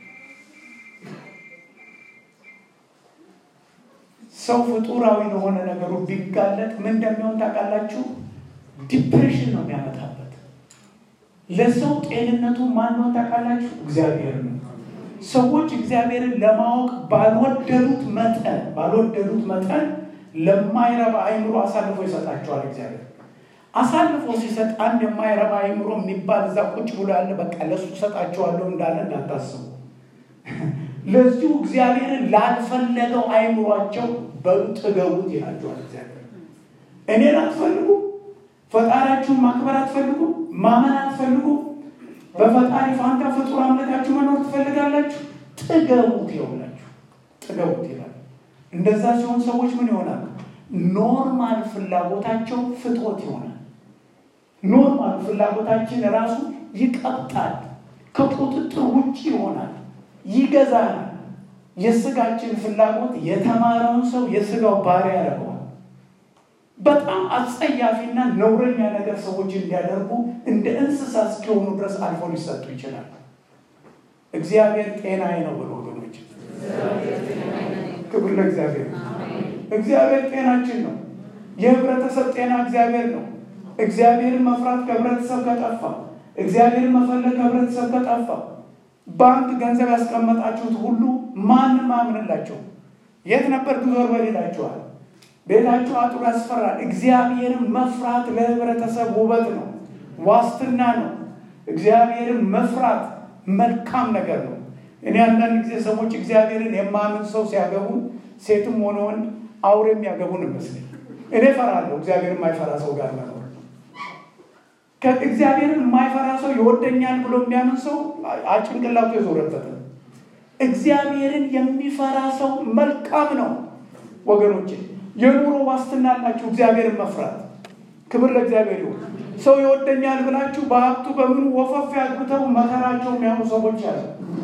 ሰው ፍጡራዊ ለሆነ ነገሩ ቢጋለጥ ምን እንደሚሆን ታውቃላችሁ? ዲፕሬሽን ነው የሚያመጣበት። ለሰው ጤንነቱ ማን ነው ታውቃላችሁ? እግዚአብሔር ነው። ሰዎች እግዚአብሔርን ለማወቅ ባልወደዱት መጠን ባልወደዱት መጠን ለማይረባ አይምሮ አሳልፎ ይሰጣቸዋል። እግዚአብሔር አሳልፎ ሲሰጥ አንድ የማይረባ አይምሮ የሚባል እዛ ቁጭ ብሎ ያለ በቃ ለሱ ሰጣቸዋለሁ እንዳለ እንዳታስቡ። ለዚሁ እግዚአብሔርን ላልፈለገው አይምሯቸው በጥገቡት ይላቸዋል። እግዚአብሔር እኔን አትፈልጉ፣ ፈጣሪያችሁን ማክበር አትፈልጉ፣ ማመን አትፈልጉ፣ በፈጣሪ ፋንታ ፍጡር አምልካችሁ መኖር ትፈልጋላችሁ፣ ጥገቡት ይሆናችሁ፣ ጥገቡት ይላል። እንደዛ ሲሆን ሰዎች ምን ይሆናሉ? ኖርማል ፍላጎታቸው ፍትወት ይሆናል። ኖርማል ፍላጎታችን ራሱ ይቀብጣል፣ ከቁጥጥር ውጭ ይሆናል፣ ይገዛናል። የስጋችን ፍላጎት የተማረውን ሰው የስጋው ባሪያ ያደርገዋል። በጣም አጸያፊና ነውረኛ ነገር ሰዎች እንዲያደርጉ እንደ እንስሳ እስኪሆኑ ድረስ አልፎ ሊሰጡ ይችላል። እግዚአብሔር ጤናዬ ነው ብሎ ወገኖች ክብር ለእግዚአብሔር። እግዚአብሔር ጤናችን ነው። የህብረተሰብ ጤና እግዚአብሔር ነው። እግዚአብሔርን መፍራት ከህብረተሰብ ከጠፋ፣ እግዚአብሔርን መፈለግ ከህብረተሰብ ከጠፋ፣ ባንክ ገንዘብ ያስቀመጣችሁት ሁሉ ማንም አያምንላቸው። የት ነበር ዞር በል ይላችኋል። ቤታችሁ አጥሩ ያስፈራል። እግዚአብሔርን መፍራት ለህብረተሰብ ውበት ነው፣ ዋስትና ነው። እግዚአብሔርን መፍራት መልካም ነገር ነው። እኔ አንዳንድ ጊዜ ሰዎች እግዚአብሔርን የማያምን ሰው ሲያገቡ ሴትም ሆነ ወንድ አውሬ የሚያገቡን ይመስለኝ። እኔ ፈራለሁ እግዚአብሔርን የማይፈራ ሰው ጋር መኖር። ከእግዚአብሔርን የማይፈራ ሰው ይወደኛል ብሎ የሚያምን ሰው ጭንቅላቱ የዞረበት ነው። እግዚአብሔርን የሚፈራ ሰው መልካም ነው ወገኖቼ። የኑሮ ዋስትና አላችሁ እግዚአብሔርን መፍራት። ክብር ለእግዚአብሔር ይሁን። ሰው ይወደኛል ብላችሁ በሀብቱ በምኑ ወፈፍ ያግብተው መከራቸው የሚያሙ ሰዎች አሉ።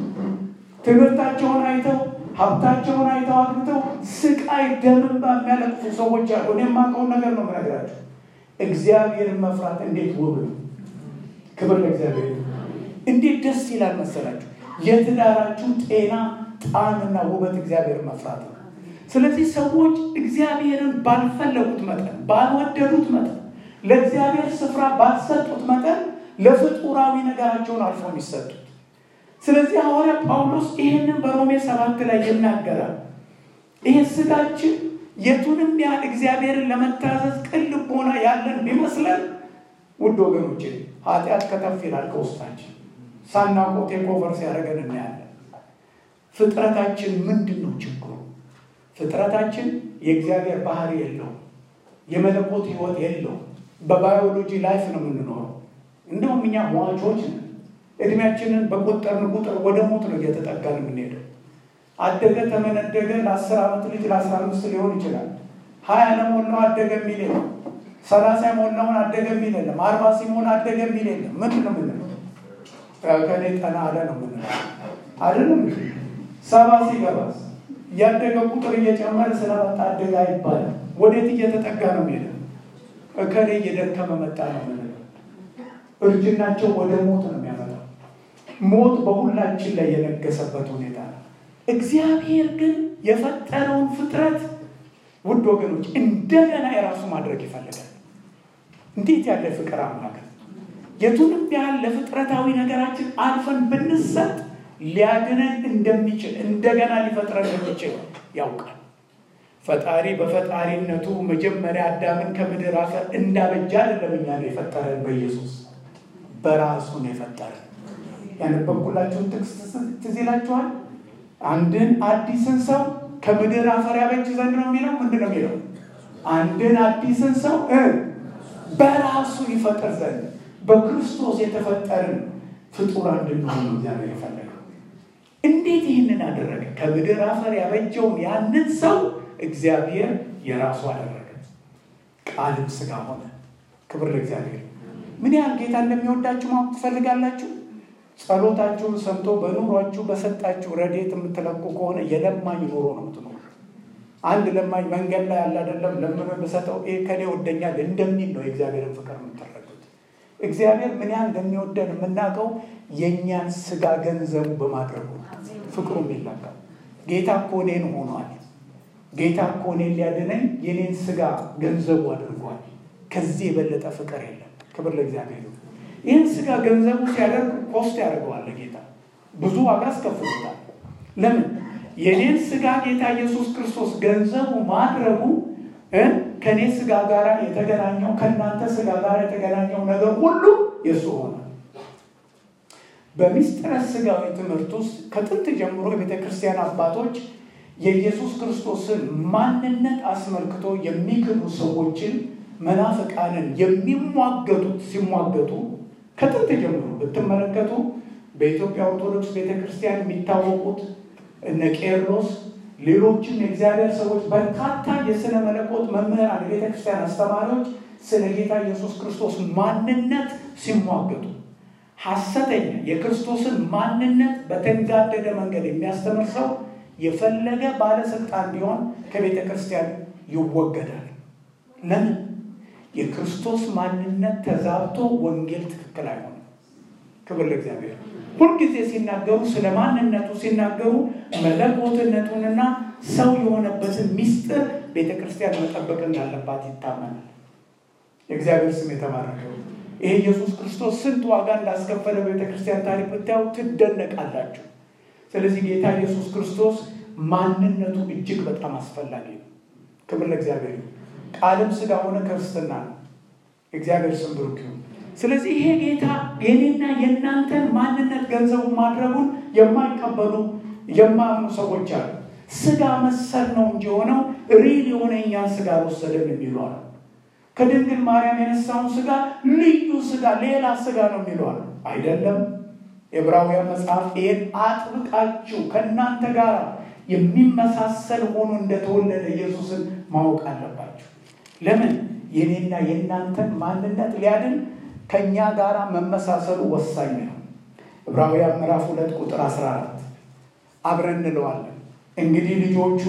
ትምህርታቸውን አይተው ሀብታቸውን አይተው አግብተው ስቃይ ደምን በሚያለቅሱ ሰዎች አሉ። እኔ የማውቀውን ነገር ነው የምነግራቸው። እግዚአብሔርን መፍራት እንዴት ውብ ነው! ክብር ለእግዚአብሔር ይሁን። እንዴት ደስ ይላል መሰላችሁ! የትዳራችሁ ጤና ጣዕምና ውበት እግዚአብሔርን መፍራት ነው። ስለዚህ ሰዎች እግዚአብሔርን ባልፈለጉት መጠን ባልወደዱት መጠን ለእግዚአብሔር ስፍራ ባልሰጡት መጠን ለፍጡራዊ ነገራቸውን አልፎ የሚሰጡት። ስለዚህ ሐዋርያ ጳውሎስ ይህንን በሮሜ ሰባት ላይ ይናገራል። ይህ ስጋችን የቱንም ያህል እግዚአብሔርን ለመታዘዝ ቅን ልቦና ያለን ቢመስለን፣ ውድ ወገኖቼ ኃጢአት ከተፍ ይላል ከውስጣችን ሳናውቀው ቴክኦቨር ሲያደርገን እናያለን። ፍጥረታችን ምንድን ነው ችግሩ? ፍጥረታችን የእግዚአብሔር ባህሪ የለውም። የመለኮት ሕይወት የለውም። በባዮሎጂ ላይፍ ነው የምንኖረው። እንደውም እኛ ሟቾች ነን። እድሜያችንን በቆጠርን ቁጥር ወደ ሞት ነው እየተጠጋን የምንሄደው። አደገ ተመነደገ ለአስር ዓመት ልጅ ለአስራ አምስት ሊሆን ይችላል። ሀያ ለሞላው አደገ የሚል የለም። ሰላሳ የሞላውን አደገ የሚል የለም። አርባ ሲሞላ አደገ የሚል የለም። ምንድን ነው የምንለው? ከኔ ጠና አለ ነው የምንለው አይደለም። ሰባ ሲገባስ እያደገ ቁጥር እየጨመረ ስለመጣ አደገ አይባልም። ወዴት እየተጠጋ ነው የሚሄደው? እከሌ እየደከመ መጣ ነው የምንለው። እርጅናቸው ወደ ሞት ነው የሚያመጣው። ሞት በሁላችን ላይ የነገሰበት ሁኔታ ነው። እግዚአብሔር ግን የፈጠረውን ፍጥረት ውድ ወገኖች እንደገና የራሱ ማድረግ ይፈልጋል። እንዴት ያለ ፍቅር አምላክ! የቱንም ያህል ለፍጥረታዊ ነገራችን አልፈን ብንሰጥ ሊያድነን እንደሚችል እንደገና ሊፈጥረን እንደሚችል ያውቃል። ፈጣሪ በፈጣሪነቱ መጀመሪያ አዳምን ከምድር አፈር እንዳበጃ አይደለም እኛ ነው የፈጠረን፣ በኢየሱስ በራሱ ነው የፈጠረን። ያነበብኩላችሁን ጥቅስ ትዝ ይላችኋል። አንድን አዲስን ሰው ከምድር አፈር ያበጅ ዘንድ ነው የሚለው። ምንድን ነው የሚለው? አንድን አዲስን ሰው በራሱ ይፈጥር ዘንድ በክርስቶስ የተፈጠርን ፍጡር እንድንሆን ነው እግዚአብሔር የፈለገው። እንዴት ይህንን አደረገ? ከምድር አፈር ያበጀውን ያንን ሰው እግዚአብሔር የራሱ አደረገ። ቃልም ስጋ ሆነ። ክብር ለእግዚአብሔር። ምን ያህል ጌታ እንደሚወዳችሁ ማወቅ ትፈልጋላችሁ? ጸሎታችሁን ሰምቶ በኑሯችሁ በሰጣችሁ ረድኤት የምትለቁ ከሆነ የለማኝ ኑሮ ነው የምትኖሩ። አንድ ለማኝ መንገድ ላይ ያለ አይደለም ለምኖ የምሰጠው ይሄ ከኔ ወደኛል እንደሚል ነው የእግዚአብሔርን ፍቅር የምትረዱት። እግዚአብሔር ምን ያህል እንደሚወደን የምናውቀው የእኛን ስጋ ገንዘቡ በማድረጉ ፍቅሩ የሚላቀው ጌታ እኮ እኔን ሆኗል። ጌታ እኮ እኔን ሊያድነኝ የኔን ስጋ ገንዘቡ አድርጓል። ከዚህ የበለጠ ፍቅር የለም። ክብር ለእግዚአብሔር። ይህን ስጋ ገንዘቡ ሲያደርግ ኮስት ያደርገዋል። ጌታ ብዙ ዋጋ አስከፍሎታል። ለምን? የኔን ስጋ ጌታ ኢየሱስ ክርስቶስ ገንዘቡ ማድረጉ ከእኔ ስጋ ጋር የተገናኘው ከእናንተ ስጋ ጋር የተገናኘው ነገር ሁሉ የእሱ ሆነ። በሚስጥረ ስጋዊ ትምህርት ውስጥ ከጥንት ጀምሮ የቤተ ክርስቲያን አባቶች የኢየሱስ ክርስቶስን ማንነት አስመልክቶ የሚክዱ ሰዎችን መናፍቃንን የሚሟገቱት ሲሟገቱ ከጥንት ጀምሮ ብትመለከቱ በኢትዮጵያ ኦርቶዶክስ ቤተ ክርስቲያን የሚታወቁት እነ ቄርሎስ፣ ሌሎችም የእግዚአብሔር ሰዎች በርካታ የሥነ መለኮት መምህራን፣ የቤተ ክርስቲያን አስተማሪዎች ስለ ጌታ ኢየሱስ ክርስቶስ ማንነት ሲሟገቱ ሐሰተኛ የክርስቶስን ማንነት በተንጋደደ መንገድ የሚያስተምር ሰው የፈለገ ባለስልጣን ቢሆን ከቤተ ክርስቲያን ይወገዳል። ለምን? የክርስቶስ ማንነት ተዛብቶ ወንጌል ትክክል አይሆንም። ክብር ለእግዚአብሔር። ሁልጊዜ ሲናገሩ ስለ ማንነቱ ሲናገሩ መለኮትነቱንና ሰው የሆነበትን ምስጢር ቤተ ክርስቲያን መጠበቅ እንዳለባት ይታመናል። የእግዚአብሔር ስም የተባረከው። ይሄ ኢየሱስ ክርስቶስ ስንት ዋጋ እንዳስከፈለ ቤተ ክርስቲያን ታሪክ ብታዩ ትደነቃላችሁ። ስለዚህ ጌታ ኢየሱስ ክርስቶስ ማንነቱ እጅግ በጣም አስፈላጊ ነው። ክብር ለእግዚአብሔር ይሁን። ቃልም ሥጋ ሆነ ክርስትና ነው። እግዚአብሔር ስም ብሩክ ይሁን። ስለዚህ ይሄ ጌታ የኔና የእናንተን ማንነት ገንዘቡ ማድረጉን የማይቀበሉ የማያምኑ ሰዎች አሉ። ሥጋ መሰል ነው እንጂ የሆነው ሪል የሆነ እኛን ሥጋ አልወሰደም የሚሉ አሉ። ከድንግል ማርያም የነሳውን ሥጋ ልዩ ሥጋ ሌላ ሥጋ ነው የሚሉ አሉ። አይደለም። የዕብራውያን መጽሐፍ ይህን አጥብቃችሁ ከእናንተ ጋር የሚመሳሰል ሆኖ እንደተወለደ ኢየሱስን ማወቅ አለባችሁ። ለምን? የኔና የእናንተን ማንነት ሊያድን ከእኛ ጋር መመሳሰሉ ወሳኝ ነው። ዕብራውያን ምዕራፍ ሁለት ቁጥር 14 አብረን እንለዋለን። እንግዲህ ልጆቹ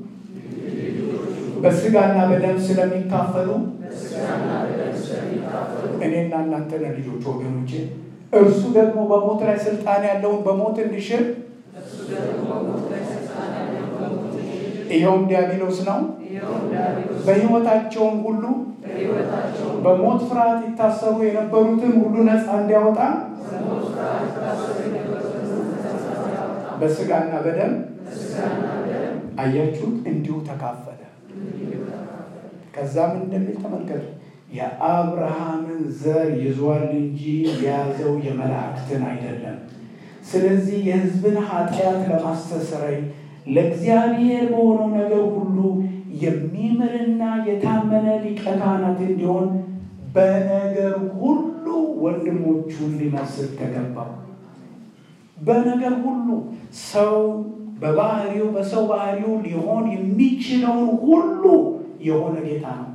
በሥጋና በደም ስለሚካፈሉ እኔና እናንተ ነን ልጆች ወገኖቼ። እርሱ ደግሞ በሞት ላይ ስልጣን ያለውን በሞት እንዲሽር ይኸውም ዲያብሎስ ነው። በሕይወታቸውም ሁሉ በሞት ፍርሃት ይታሰሩ የነበሩትን ሁሉ ነፃ እንዲያወጣ በሥጋና በደም አያችሁት፣ እንዲሁ ተካፈለ። ከዛም እንደሚል ተመልከቱ፣ የአብርሃምን ዘር ይዟል እንጂ የያዘው የመላእክትን አይደለም። ስለዚህ የሕዝብን ኃጢአት ለማስተሰረይ ለእግዚአብሔር በሆነው ነገር ሁሉ የሚምርና የታመነ ሊቀ ካህናት እንዲሆን በነገር ሁሉ ወንድሞቹን ሊመስል ተገባው። በነገር ሁሉ ሰው በባህሪው በሰው ባህሪው ሊሆን የሚችለውን ሁሉ የሆነ ጌታ ነው።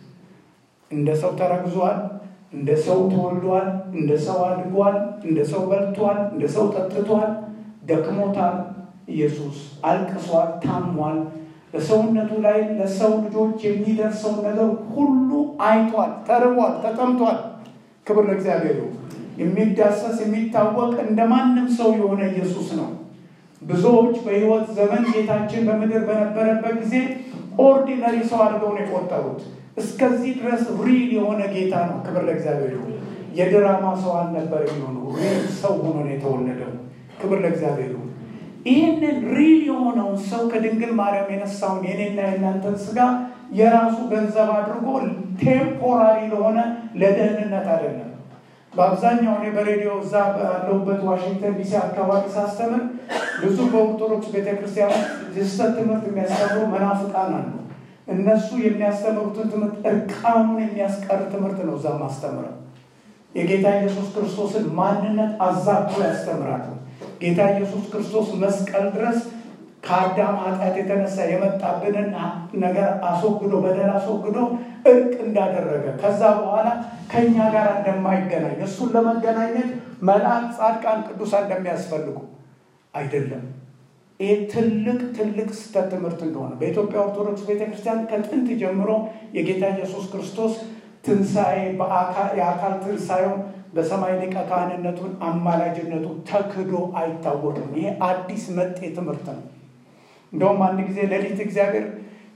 እንደ ሰው ተረግዟል፣ እንደ ሰው ተወልዷል፣ እንደ ሰው አድጓል፣ እንደ ሰው በልቷል፣ እንደ ሰው ጠጥቷል፣ ደክሞታል። ኢየሱስ አልቅሷል፣ ታሟል። በሰውነቱ ላይ ለሰው ልጆች የሚደርሰውን ነገር ሁሉ አይቷል፣ ተርቧል፣ ተጠምቷል። ክብር ለእግዚአብሔር ይሁን። የሚዳሰስ የሚታወቅ እንደ ማንም ሰው የሆነ ኢየሱስ ነው። ብዙዎች በሕይወት ዘመን ጌታችን በምድር በነበረበት ጊዜ ኦርዲነሪ ሰው አድርገው ነው የቆጠሩት። እስከዚህ ድረስ ሪል የሆነ ጌታ ነው። ክብር ለእግዚአብሔር ይሁን። የድራማ ሰው አልነበር የሚሆኑ ሪል ሰው ሆኖ ነው የተወለደው። ክብር ለእግዚአብሔር ይሁን። ይህንን ሪል የሆነውን ሰው ከድንግል ማርያም የነሳውን የኔና የእናንተን ስጋ የራሱ ገንዘብ አድርጎ ቴምፖራሪ ለሆነ ለደህንነት አይደለም። በአብዛኛው እኔ በሬዲዮ እዛ ባለሁበት ዋሽንግተን ዲሲ አካባቢ ሳስተምር ብዙ በኦርቶዶክስ ቤተክርስቲያን የስህተት ትምህርት የሚያስተምሩ መናፍቃን አሉ። እነሱ የሚያስተምሩትን ትምህርት እርቃኑን የሚያስቀር ትምህርት ነው እዛ ማስተምረው። የጌታ ኢየሱስ ክርስቶስን ማንነት አዛብቶ ያስተምራሉ። ጌታ ኢየሱስ ክርስቶስ መስቀል ድረስ ከአዳም ኃጢአት የተነሳ የመጣብንን ነገር አስወግዶ በደል አስወግዶ እርቅ እንዳደረገ ከዛ በኋላ ከእኛ ጋር እንደማይገናኝ እሱን ለመገናኘት መልአክ፣ ጻድቃን፣ ቅዱሳን እንደሚያስፈልጉ አይደለም። ይህ ትልቅ ትልቅ ስህተት ትምህርት እንደሆነ በኢትዮጵያ ኦርቶዶክስ ቤተክርስቲያን ከጥንት ጀምሮ የጌታ ኢየሱስ ክርስቶስ ትንሣኤ የአካል ትንሣኤውን በሰማይ ሊቀ ካህንነቱን አማላጅነቱ ተክዶ አይታወቅም። ይሄ አዲስ መጤ ትምህርት ነው። እንደውም አንድ ጊዜ ሌሊት እግዚአብሔር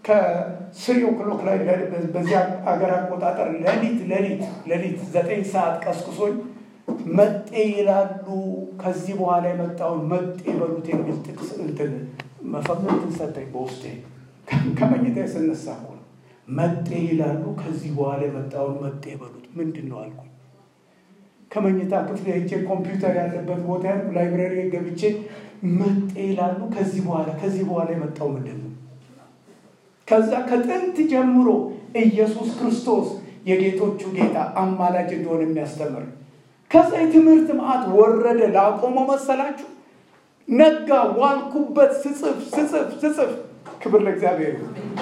ከስሪ ኦክሎክ ላይ በዚያ አገር አቆጣጠር ሌሊት ሌሊት ሌሊት ዘጠኝ ሰዓት ቀስቅሶኝ መጤ ይላሉ ከዚህ በኋላ የመጣውን መጤ በሉት የሚል ጥቅስ እንትን መፈክርትን ሰጠኝ በውስጤ ከመኝታ ስነሳ እኮ ነው። መጤ ይላሉ ከዚህ በኋላ የመጣውን መጤ በሉት ምንድን ነው አልኩኝ። ከመኝታ ክፍል ሄጄ ኮምፒውተር ያለበት ቦታ ላይብረሪ ገብቼ መጤ ይላሉ ከዚህ በኋላ ከዚህ በኋላ የመጣው ምንድን ነው? ከዛ ከጥንት ጀምሮ ኢየሱስ ክርስቶስ የጌቶቹ ጌታ አማላጅ እንደሆነ የሚያስተምር ከዛ የትምህርት መዓት ወረደ። ላቆመው መሰላችሁ? ነጋ ዋልኩበት ስጽፍ ስጽፍ ስጽፍ። ክብር ለእግዚአብሔር።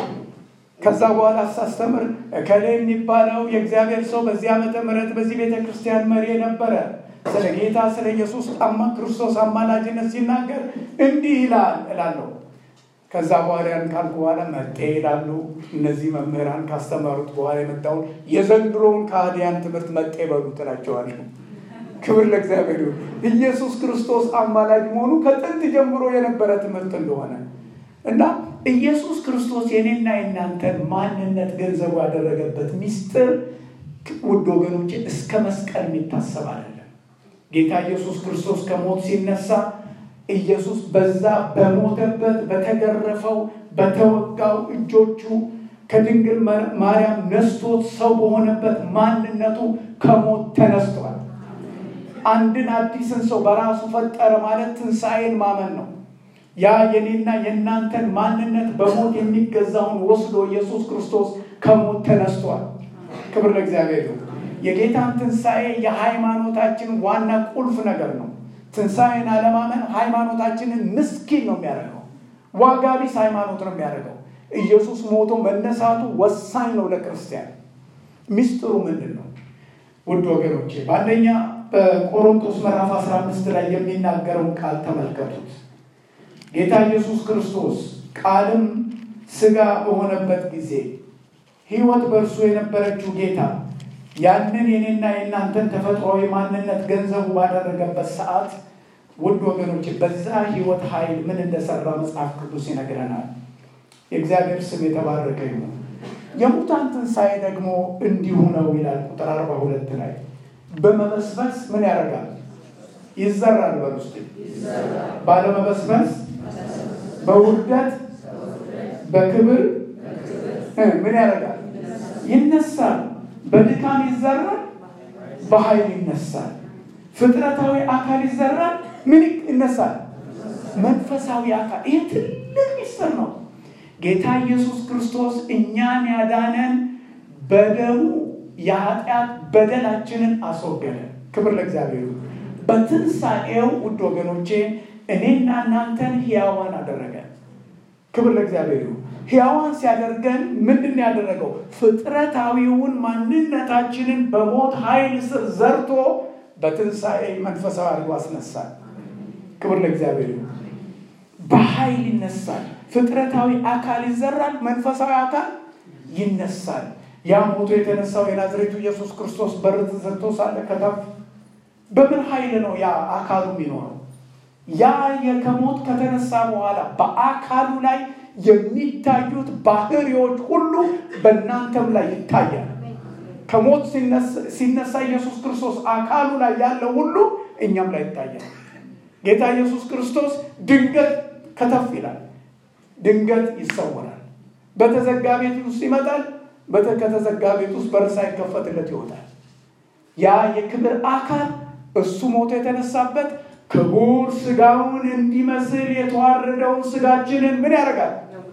ከዛ በኋላ ሳስተምር እከሌ የሚባለው የእግዚአብሔር ሰው በዚህ ዓመተ ምሕረት በዚህ ቤተ ክርስቲያን መሪ የነበረ ስለ ጌታ ስለ ኢየሱስ ጣማ ክርስቶስ አማላጅነት ሲናገር እንዲህ ይላል እላለሁ። ከዛ በኋላ ያን ካልኩ በኋላ መጤ ይላሉ። እነዚህ መምህራን ካስተማሩት በኋላ የመጣውን የዘንድሮውን ከሃዲያን ትምህርት መጤ በሉ ትላቸዋለሁ። ክብር ለእግዚአብሔር ይሁን። ኢየሱስ ክርስቶስ አማላጅ መሆኑ ከጥንት ጀምሮ የነበረ ትምህርት እንደሆነ እና ኢየሱስ ክርስቶስ የኔና የናንተን ማንነት ገንዘቡ ያደረገበት ሚስጥር ውድ ወገኖች እስከ መስቀል የሚታሰብ አይደለም። ጌታ ኢየሱስ ክርስቶስ ከሞት ሲነሳ ኢየሱስ በዛ በሞተበት በተገረፈው በተወጋው እጆቹ ከድንግል ማርያም ነስቶት ሰው በሆነበት ማንነቱ ከሞት ተነስቷል። አንድን አዲስን ሰው በራሱ ፈጠረ ማለት ትንሣኤን ማመን ነው። ያ የኔና የእናንተን ማንነት በሞት የሚገዛውን ወስዶ ኢየሱስ ክርስቶስ ከሞት ተነስቷል። ክብር ለእግዚአብሔር ነው። የጌታን ትንሣኤ የሃይማኖታችን ዋና ቁልፍ ነገር ነው። ትንሣኤን አለማመን ሃይማኖታችንን ምስኪን ነው የሚያደርገው። ዋጋ ቢስ ሃይማኖት ነው የሚያደርገው። ኢየሱስ ሞቶ መነሳቱ ወሳኝ ነው ለክርስቲያን። ሚስጥሩ ምንድን ነው? ውድ ወገኖቼ በአንደኛ በቆሮንቶስ ምዕራፍ 15 ላይ የሚናገረውን ቃል ተመልከቱት። ጌታ ኢየሱስ ክርስቶስ ቃልም ሥጋ በሆነበት ጊዜ ሕይወት በእርሱ የነበረችው ጌታ ያንን የኔና የእናንተን ተፈጥሯዊ ማንነት ገንዘቡ ባደረገበት ሰዓት ውድ ወገኖች በዛ ሕይወት ኃይል ምን እንደሰራ መጽሐፍ ቅዱስ ይነግረናል። የእግዚአብሔር ስም የተባረከ ይሁን። የሙታን ትንሣኤ ደግሞ እንዲሁ ነው ይላል ቁጥር አርባ ሁለት ላይ በመበስበስ ምን ያደርጋል? ይዘራል። በውስጥ ባለመበስበስ በውርደት በክብር ምን ያደርጋል? ይነሳል። በድካም ይዘራል፣ በኃይል ይነሳል። ፍጥረታዊ አካል ይዘራል፣ ምን ይነሳል? መንፈሳዊ አካል። ይህ ትልቅ ሚስጥር ነው። ጌታ ኢየሱስ ክርስቶስ እኛን ያዳነን በደሙ የኃጢአት በደላችንን አስወገደ። ክብር ለእግዚአብሔር። በትንሣኤው ውድ ወገኖቼ እኔና እናንተን ሕያዋን አደረገ። ክብር ለእግዚአብሔር። ሕያዋን ሲያደርገን ምንድን ያደረገው? ፍጥረታዊውን ማንነታችንን በሞት ኃይል ስር ዘርቶ በትንሣኤ መንፈሳዊ አድርጎ አስነሳል። ክብር ለእግዚአብሔር። በኃይል ይነሳል። ፍጥረታዊ አካል ይዘራል፣ መንፈሳዊ አካል ይነሳል። ያ ሞቶ የተነሳው የናዝሬቱ ኢየሱስ ክርስቶስ በር ተዘግቶ ሳለ ከተፍ በምን ኃይል ነው ያ አካሉ የሚኖረው? ያ ከሞት ከተነሳ በኋላ በአካሉ ላይ የሚታዩት ባህሪዎች ሁሉ በእናንተም ላይ ይታያል። ከሞት ሲነሳ ኢየሱስ ክርስቶስ አካሉ ላይ ያለው ሁሉ እኛም ላይ ይታያል። ጌታ ኢየሱስ ክርስቶስ ድንገት ከተፍ ይላል፣ ድንገት ይሰወራል። በተዘጋ ቤት ውስጥ ይመጣል። ከተዘጋ ቤት ውስጥ በር ሳይከፈትለት ይወጣል። ያ የክብር አካል እሱ ሞቶ የተነሳበት ክቡር ስጋውን እንዲመስል የተዋረደውን ስጋችንን ምን ያደርጋል?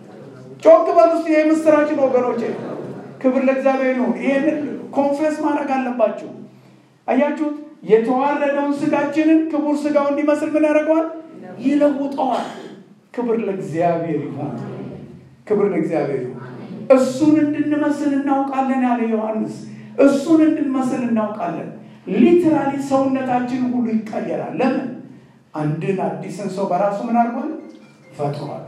ጮክ በል ውስጥ ይህ ምስራችን ወገኖቼ፣ ክብር ለእግዚአብሔር ይሁን። ይህንን ኮንፌስ ማድረግ አለባችሁ። አያችሁት? የተዋረደውን ስጋችንን ክቡር ስጋው እንዲመስል ምን ያደርገዋል? ይለውጠዋል። ክብር ለእግዚአብሔር ይሁን። ክብር ለእግዚአብሔር ይሁን። እሱን እንድንመስል እናውቃለን ያለ ዮሐንስ፣ እሱን እንድንመስል እናውቃለን። ሊትራሊ ሰውነታችን ሁሉ ይቀየራል። ለምን? አንድን አዲስን ሰው በራሱ ምን አድርጓል? ፈጥሯል።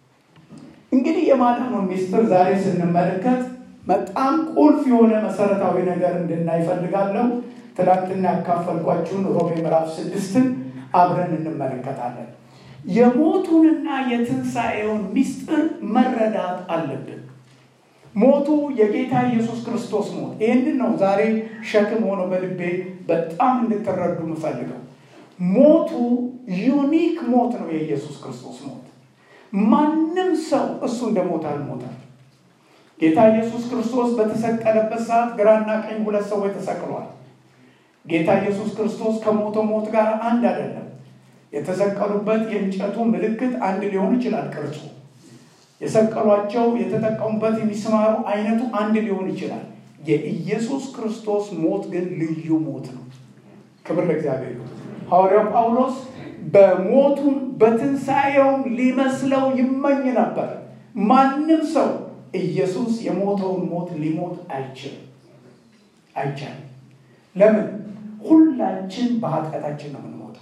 እንግዲህ የማዳኑን ሚስጥር ዛሬ ስንመለከት በጣም ቁልፍ የሆነ መሰረታዊ ነገር እንድናይ እፈልጋለሁ። ትናንትና ያካፈልኳችሁን ሮሜ ምዕራፍ ስድስትን አብረን እንመለከታለን። የሞቱንና የትንሣኤውን ሚስጥር መረዳት አለብን። ሞቱ የጌታ ኢየሱስ ክርስቶስ ሞት። ይህንን ነው ዛሬ ሸክም ሆኖ በልቤ በጣም እንድትረዱ የምፈልገው። ሞቱ ዩኒክ ሞት ነው የኢየሱስ ክርስቶስ ሞት። ማንም ሰው እሱ እንደ ሞት አልሞተም። ጌታ ኢየሱስ ክርስቶስ በተሰቀለበት ሰዓት ግራና ቀኝ ሁለት ሰዎች ተሰቅለዋል። ጌታ ኢየሱስ ክርስቶስ ከሞተው ሞት ጋር አንድ አይደለም። የተሰቀሉበት የእንጨቱ ምልክት አንድ ሊሆን ይችላል ቅርጹ የሰቀሏቸው የተጠቀሙበት የሚስማሩ አይነቱ አንድ ሊሆን ይችላል። የኢየሱስ ክርስቶስ ሞት ግን ልዩ ሞት ነው። ክብር ለእግዚአብሔር። ሐዋርያው ጳውሎስ በሞቱም በትንሣኤውም ሊመስለው ይመኝ ነበር። ማንም ሰው ኢየሱስ የሞተውን ሞት ሊሞት አይችልም፣ አይቻልም። ለምን? ሁላችን በኃጢአታችን ነው የምንሞተው።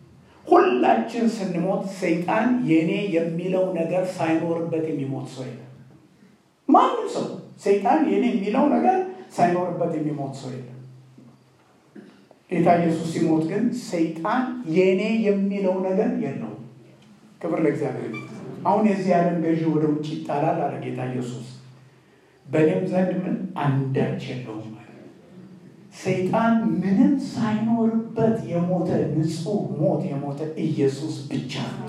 ሁላችን ስንሞት ሰይጣን የኔ የሚለው ነገር ሳይኖርበት የሚሞት ሰው የለም። ማንም ሰው ሰይጣን የኔ የሚለው ነገር ሳይኖርበት የሚሞት ሰው የለም። ጌታ ኢየሱስ ሲሞት ግን ሰይጣን የኔ የሚለው ነገር የለውም። ክብር ለእግዚአብሔር። አሁን የዚህ ዓለም ገዢ ወደ ውጭ ይጣላል አለ ጌታ ኢየሱስ። በእኔም ዘንድ ምን አንዳች የለውም አለ። ሰይጣን ምንም ሳይኖርበት የሞተ ንጹሕ ሞት የሞተ ኢየሱስ ብቻ ነው።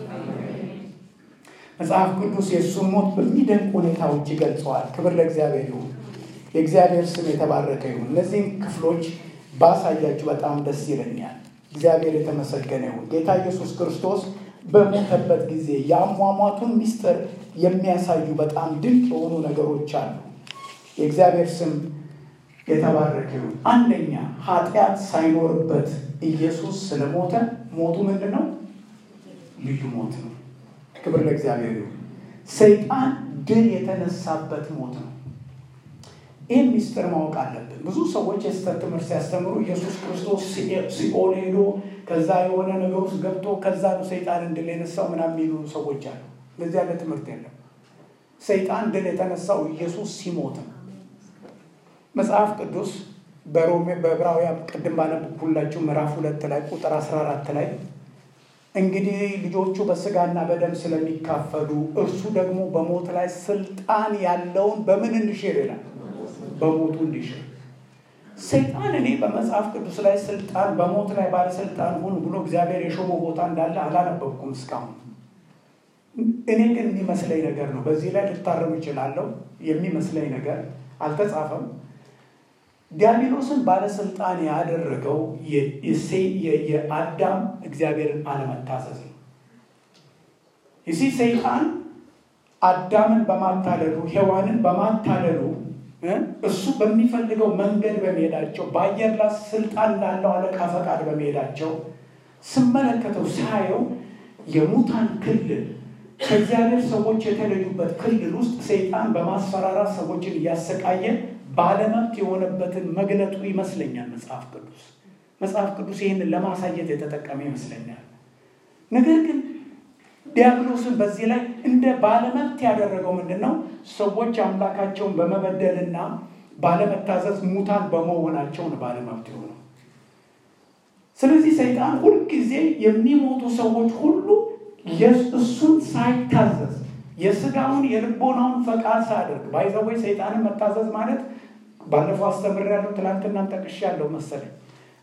መጽሐፍ ቅዱስ የእሱን ሞት በሚደንቅ ሁኔታዎች ይገልጸዋል። ክብር ለእግዚአብሔር ይሁን። የእግዚአብሔር ስም የተባረከ ይሁን። እነዚህም ክፍሎች ባሳያችሁ በጣም ደስ ይለኛል። እግዚአብሔር የተመሰገነ ይሁን። ጌታ ኢየሱስ ክርስቶስ በሞተበት ጊዜ የአሟሟቱን ምስጢር የሚያሳዩ በጣም ድንቅ የሆኑ ነገሮች አሉ። የእግዚአብሔር ስም የተባረከ ይሁን። አንደኛ ኃጢአት ሳይኖርበት ኢየሱስ ስለሞተ ሞቱ ምንድን ነው? ልዩ ሞት ነው። ክብር ለእግዚአብሔር ይሁን። ሰይጣን ድል የተነሳበት ሞት ነው። ይህን ሚስጥር ማወቅ አለብን። ብዙ ሰዎች የስህተት ትምህርት ሲያስተምሩ ኢየሱስ ክርስቶስ ሲኦል ሄዶ ከዛ የሆነ ነገር ውስጥ ገብቶ ከዛ ነው ሰይጣንን ድል የነሳው ምናምን የሚሉ ሰዎች አሉ። እንደዚህ ያለ ትምህርት የለም። ሰይጣን ድል የተነሳው ኢየሱስ ሲሞት ነው። መጽሐፍ ቅዱስ በሮሜ በዕብራውያን ቅድም ባነበብኩላችሁ ምዕራፍ ሁለት ላይ ቁጥር 14 ላይ እንግዲህ ልጆቹ በስጋና በደም ስለሚካፈሉ እርሱ ደግሞ በሞት ላይ ስልጣን ያለውን በምን እንሽር ይላል በሞቱ እንዲሽር ሰይጣን እኔ በመጽሐፍ ቅዱስ ላይ ስልጣን በሞት ላይ ባለስልጣን ሁኑ ብሎ እግዚአብሔር የሾመው ቦታ እንዳለ አላነበብኩም እስካሁን። እኔ ግን የሚመስለኝ ነገር ነው። በዚህ ላይ ልታረሙ ይችላለሁ። የሚመስለኝ ነገር አልተጻፈም። ዲያብሎስን ባለስልጣን ያደረገው የአዳም እግዚአብሔርን አለመታዘዝ ነው። ይሲ ሰይጣን አዳምን በማታለሉ ሔዋንን በማታለሉ እሱ በሚፈልገው መንገድ በመሄዳቸው በአየር ላይ ስልጣን ላለው አለቃ ፈቃድ በመሄዳቸው ስመለከተው ሳየው የሙታን ክልል ከእግዚአብሔር ሰዎች የተለዩበት ክልል ውስጥ ሰይጣን በማስፈራራት ሰዎችን እያሰቃየ ባለመብት የሆነበትን መግለጡ ይመስለኛል መጽሐፍ ቅዱስ። መጽሐፍ ቅዱስ ይህንን ለማሳየት የተጠቀመ ይመስለኛል። ነገር ግን ዲያብሎስን በዚህ ላይ እንደ ባለመብት ያደረገው ምንድን ነው? ሰዎች አምላካቸውን በመበደልና ባለመታዘዝ ሙታን በመሆናቸው ነው ባለመብት የሆነው። ስለዚህ ሰይጣን ሁልጊዜ የሚሞቱ ሰዎች ሁሉ እሱን ሳይታዘዝ የስጋውን የልቦናውን ፈቃድ ሳያደርግ ባይዘወይ ሰይጣንን መታዘዝ ማለት ባለፈው አስተምሬያለሁ፣ ትናንትናም ጠቅሻለሁ መሰለኝ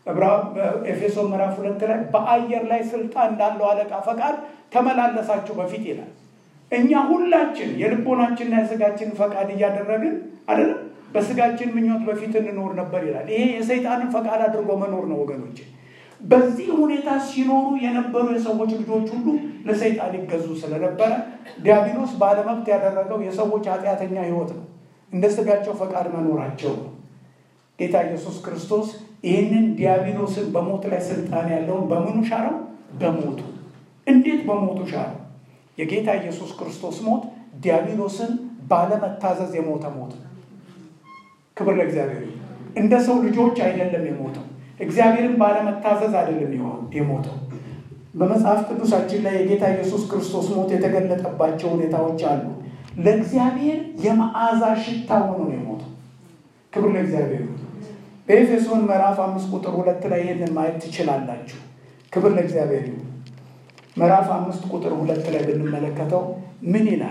ኤፌሶን ምዕራፍ ሁለት ላይ በአየር ላይ ስልጣን እንዳለው አለቃ ፈቃድ ተመላለሳችሁ በፊት ይላል። እኛ ሁላችን የልቦናችንና የስጋችን ፈቃድ እያደረግን አይደለም በስጋችን ምኞት በፊት እንኖር ነበር ይላል። ይሄ የሰይጣንን ፈቃድ አድርጎ መኖር ነው ወገኖች። በዚህ ሁኔታ ሲኖሩ የነበሩ የሰዎች ልጆች ሁሉ ለሰይጣን ይገዙ ስለነበረ ዲያብሎስ ባለመብት ያደረገው የሰዎች ኃጢአተኛ ሕይወት ነው። እንደ ስጋቸው ፈቃድ መኖራቸው ነው። ጌታ ኢየሱስ ክርስቶስ ይህንን ዲያብሎስን በሞት ላይ ስልጣን ያለውን በምኑ ሻረው? በሞቱ። እንዴት በሞቱ ሻረው? የጌታ ኢየሱስ ክርስቶስ ሞት ዲያብሎስን ባለመታዘዝ የሞተ ሞት ነው። ክብር ለእግዚአብሔር። እንደ ሰው ልጆች አይደለም የሞተው። እግዚአብሔርን ባለመታዘዝ አይደለም የሞተው። በመጽሐፍ ቅዱሳችን ላይ የጌታ ኢየሱስ ክርስቶስ ሞት የተገለጠባቸው ሁኔታዎች አሉ። ለእግዚአብሔር የመዓዛ ሽታ ሆኖ ነው የሞተው። ክብር ለእግዚአብሔር። በኤፌሶን ምዕራፍ አምስት ቁጥር ሁለት ላይ ይህንን ማየት ትችላላችሁ። ክብር ለእግዚአብሔር ይሁን። ምዕራፍ አምስት ቁጥር ሁለት ላይ ብንመለከተው ምን ይላል?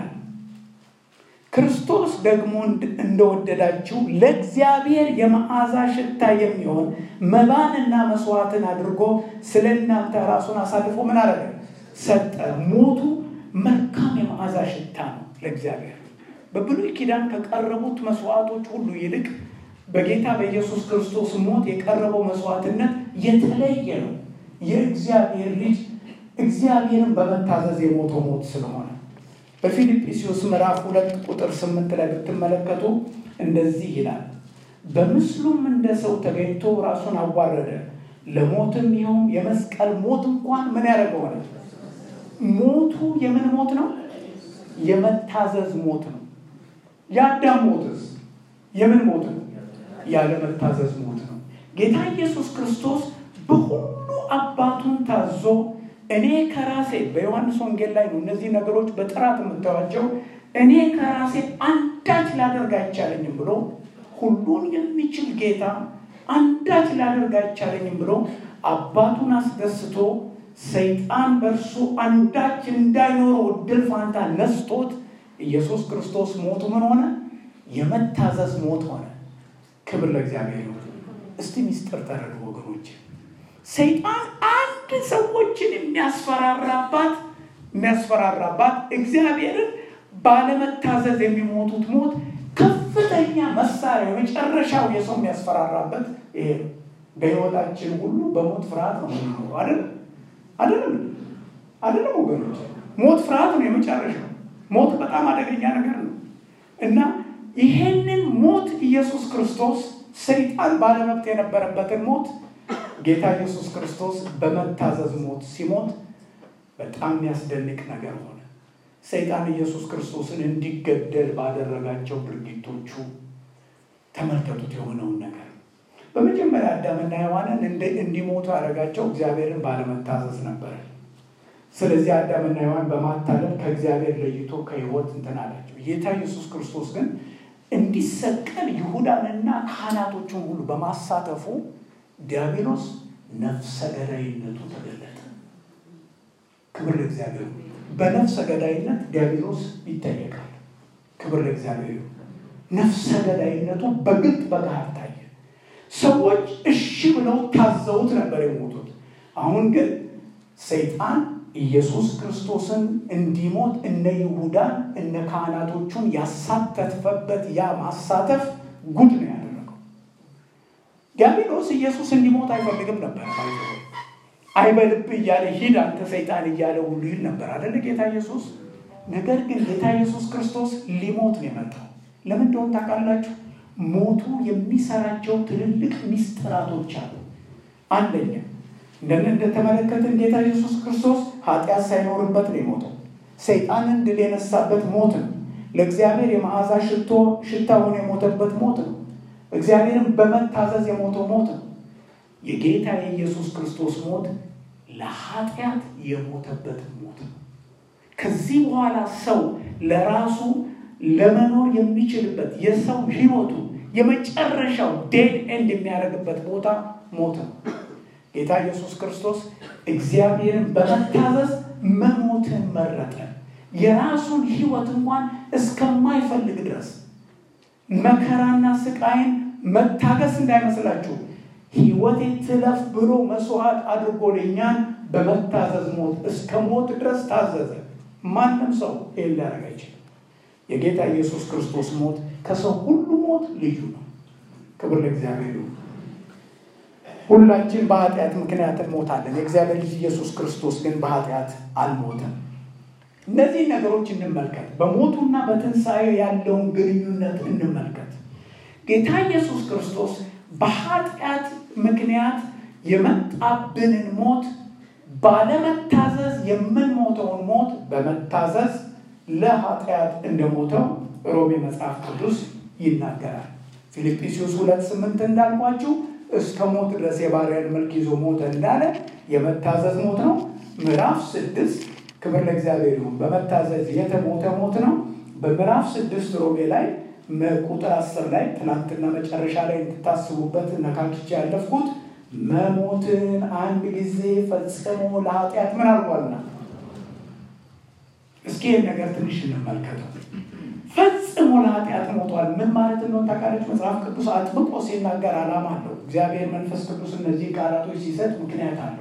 ክርስቶስ ደግሞ እንደወደዳችሁ ለእግዚአብሔር የመዓዛ ሽታ የሚሆን መባንና መስዋዕትን አድርጎ ስለ እናንተ ራሱን አሳልፎ ምን አደረገ? ሰጠ። ሞቱ መልካም የመዓዛ ሽታ ነው ለእግዚአብሔር። በብሉይ ኪዳን ከቀረቡት መስዋዕቶች ሁሉ ይልቅ በጌታ በኢየሱስ ክርስቶስ ሞት የቀረበው መስዋዕትነት የተለየ ነው። የእግዚአብሔር ልጅ እግዚአብሔርን በመታዘዝ የሞተው ሞት ስለሆነ በፊልጵስዩስ ምዕራፍ ሁለት ቁጥር ስምንት ላይ ብትመለከቱ እንደዚህ ይላል። በምስሉም እንደ ሰው ተገኝቶ ራሱን አዋረደ፣ ለሞትም ይኸውም የመስቀል ሞት እንኳን ምን ያደረገው ሆነ። ሞቱ የምን ሞት ነው? የመታዘዝ ሞት ነው። የአዳም ሞትስ የምን ሞት ነው? ያለመታዘዝ ሞት ነው። ጌታ ኢየሱስ ክርስቶስ በሁሉ አባቱን ታዞ እኔ ከራሴ በዮሐንስ ወንጌል ላይ ነው እነዚህ ነገሮች በጥራት የምታዩቸው። እኔ ከራሴ አንዳች ላደርግ አይቻለኝም ብሎ ሁሉን የሚችል ጌታ አንዳች ላደርግ አይቻለኝም ብሎ አባቱን አስደስቶ ሰይጣን በእርሱ አንዳች እንዳይኖረው እድል ፋንታ ነስቶት ኢየሱስ ክርስቶስ ሞቱ ምን ሆነ? የመታዘዝ ሞት ሆነ። ክብር ለእግዚአብሔር ይሁን። እስቲ ሚስጥር ተረዱ ወገኖች። ሰይጣን አንድ ሰዎችን የሚያስፈራራባት የሚያስፈራራባት እግዚአብሔርን ባለመታዘዝ የሚሞቱት ሞት ከፍተኛ መሳሪያ የመጨረሻው የሰው የሚያስፈራራበት ይሄ ነው። በሕይወታችን ሁሉ በሞት ፍርሃት ነው የምንኖረው። አይደለም አይደለም አይደለም ወገኖች፣ ሞት ፍርሃት ነው የመጨረሻው። ሞት በጣም አደገኛ ነገር ነው እና ይሄንን ሞት ኢየሱስ ክርስቶስ ሰይጣን ባለመብት የነበረበትን ሞት ጌታ ኢየሱስ ክርስቶስ በመታዘዝ ሞት ሲሞት በጣም የሚያስደንቅ ነገር ሆነ። ሰይጣን ኢየሱስ ክርስቶስን እንዲገደል ባደረጋቸው ድርጊቶቹ ተመልከቱት የሆነውን ነገር። በመጀመሪያ አዳምና ሔዋንን እንዲሞቱ ያደረጋቸው እግዚአብሔርን ባለመታዘዝ ነበረ። ስለዚህ አዳምና ሔዋን በማታለል ከእግዚአብሔር ለይቶ ከሕይወት እንትን አላቸው። ጌታ ኢየሱስ ክርስቶስ ግን እንዲሰቀል ይሁዳንና ካህናቶቹን ሁሉ በማሳተፉ ዲያብሎስ ነፍሰ ገዳይነቱ ተገለጠ። ክብር ለእግዚአብሔር። በነፍሰ ገዳይነት ዲያብሎስ ይጠየቃል። ክብር ለእግዚአብሔር። ነፍሰ ገዳይነቱ በግልጥ በገሃድ ታየ። ሰዎች እሺ ብለው ታዘውት ነበር የሞቱት። አሁን ግን ሰይጣን ኢየሱስ ክርስቶስን እንዲሞት እነ ይሁዳን እነ ካህናቶቹን ያሳተፈበት ያ ማሳተፍ ጉድ ነው ያደረገው። ዲያብሎስ ኢየሱስ እንዲሞት አይፈልግም ነበር። አይበልብ እያለ ሂድ አንተ ሰይጣን እያለ ሁሉ ይል ነበር አደለ ጌታ ኢየሱስ። ነገር ግን ጌታ ኢየሱስ ክርስቶስ ሊሞት ነው የመጣው። ለምን እንደሆነ ታውቃላችሁ? ሞቱ የሚሰራቸው ትልልቅ ሚስጥራቶች አሉ። አንደኛ እንደምን እንደተመለከትን ጌታ ኢየሱስ ክርስቶስ ኃጢአት ሳይኖርበት ነው የሞተው። ሰይጣንን ድል የነሳበት ሞት ነው። ለእግዚአብሔር የመዓዛ ሽቶ ሽታ ሆኖ የሞተበት ሞት ነው። እግዚአብሔርን በመታዘዝ የሞተው ሞት ነው። የጌታ የኢየሱስ ክርስቶስ ሞት ለኃጢአት የሞተበት ሞት ነው። ከዚህ በኋላ ሰው ለራሱ ለመኖር የሚችልበት የሰው ሕይወቱ የመጨረሻው ዴድ ኤንድ የሚያደርግበት ቦታ ሞት ነው። ጌታ ኢየሱስ ክርስቶስ እግዚአብሔርን በመታዘዝ መሞትን መረጠ። የራሱን ሕይወት እንኳን እስከማይፈልግ ድረስ መከራና ስቃይን መታገስ እንዳይመስላችሁ ሕይወቴ ትለፍ ብሎ መስዋዕት አድርጎ ለእኛን በመታዘዝ ሞት እስከ ሞት ድረስ ታዘዘ። ማንም ሰው ይህን ሊያደርግ አይችልም። የጌታ ኢየሱስ ክርስቶስ ሞት ከሰው ሁሉ ሞት ልዩ ነው። ክብር ለእግዚአብሔር ይሁን። ሁላችን በኃጢአት ምክንያት እንሞታለን። የእግዚአብሔር ልጅ ኢየሱስ ክርስቶስ ግን በኃጢአት አልሞተም። እነዚህ ነገሮች እንመልከት። በሞቱና በትንሣኤ ያለውን ግንኙነት እንመልከት። ጌታ ኢየሱስ ክርስቶስ በኃጢአት ምክንያት የመጣብንን ሞት ባለመታዘዝ የምንሞተውን ሞት በመታዘዝ ለኃጢአት እንደሞተው ሮሜ መጽሐፍ ቅዱስ ይናገራል። ፊልጵስዩስ ሁለት ስምንት እንዳልኳችሁ እስከ ሞት ድረስ የባሪያን መልክ ይዞ ሞተ እንዳለ የመታዘዝ ሞት ነው። ምዕራፍ ስድስት ክብር ለእግዚአብሔር ይሁን። በመታዘዝ የተሞተ ሞት ነው። በምዕራፍ ስድስት ሮሜ ላይ ቁጥር አስር ላይ ትናንትና መጨረሻ ላይ እንድታስቡበት ነካክቼ ያለፍኩት መሞትን አንድ ጊዜ ፈጽሞ ለኃጢአት ምን አድርጓልና፣ እስኪ ይህን ነገር ትንሽ እንመልከተው። ፈጽሞ ለኃጢአት ሞቷል። ምን ማለት እንደሆነ ታውቃለች? መጽሐፍ ቅዱስ አጥብቆ ሲናገር ዓላማ አለው። እግዚአብሔር መንፈስ ቅዱስ እነዚህ ቃላቶች ሲሰጥ ምክንያት አለው።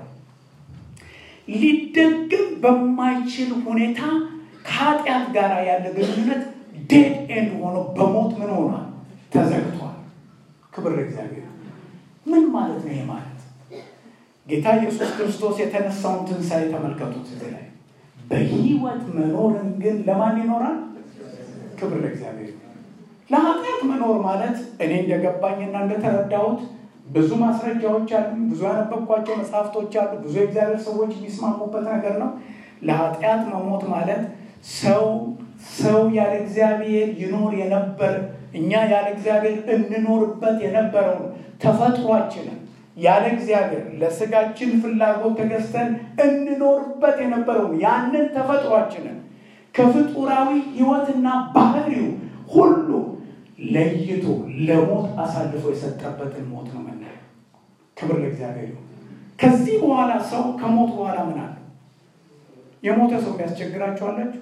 ሊደግም በማይችል ሁኔታ ከኃጢአት ጋር ያለ ግንኙነት ዴድ ኤንድ ሆኖ በሞት ምን ሆኗል? ተዘግቷል። ክብር ለእግዚአብሔር። ምን ማለት ነው? ይሄ ማለት ጌታ ኢየሱስ ክርስቶስ የተነሳውን ትንሣኤ ተመልከቱት። እዚህ ላይ በህይወት መኖርን ግን ለማን ይኖራል? ክብር ለእግዚአብሔር። ለኃጢአት መኖር ማለት እኔ እንደገባኝና እንደተረዳሁት ብዙ ማስረጃዎች አሉ፣ ብዙ ያነበብኳቸው መጽሐፍቶች አሉ፣ ብዙ የእግዚአብሔር ሰዎች የሚስማሙበት ነገር ነው። ለኃጢአት መሞት ማለት ሰው ሰው ያለ እግዚአብሔር ይኖር የነበር እኛ ያለ እግዚአብሔር እንኖርበት የነበረውን ተፈጥሯችንን ያለ እግዚአብሔር ለስጋችን ፍላጎት ተገዝተን እንኖርበት የነበረውን ያንን ተፈጥሯችንን ከፍጡራዊ ሕይወትና ባህሪው ሁሉ ለይቶ ለሞት አሳልፎ የሰጠበትን ሞት ነው የምናየው። ክብር ለእግዚአብሔር። ከዚህ በኋላ ሰው ከሞት በኋላ ምን አለ? የሞተ ሰው የሚያስቸግራቸዋላችሁ?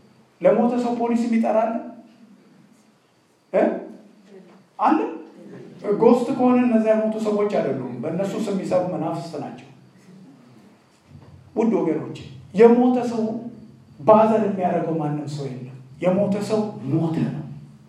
ለሞተ ሰው ፖሊስ የሚጠራለ አለ ጎስት ከሆነ እነዚያ የሞቱ ሰዎች አይደሉም። በእነሱ ስም የሚሰሩ መናፍስት ናቸው። ውድ ወገኖች የሞተ ሰው ባዘን የሚያደርገው ማንም ሰው የለም። የሞተ ሰው ሞተ ነው።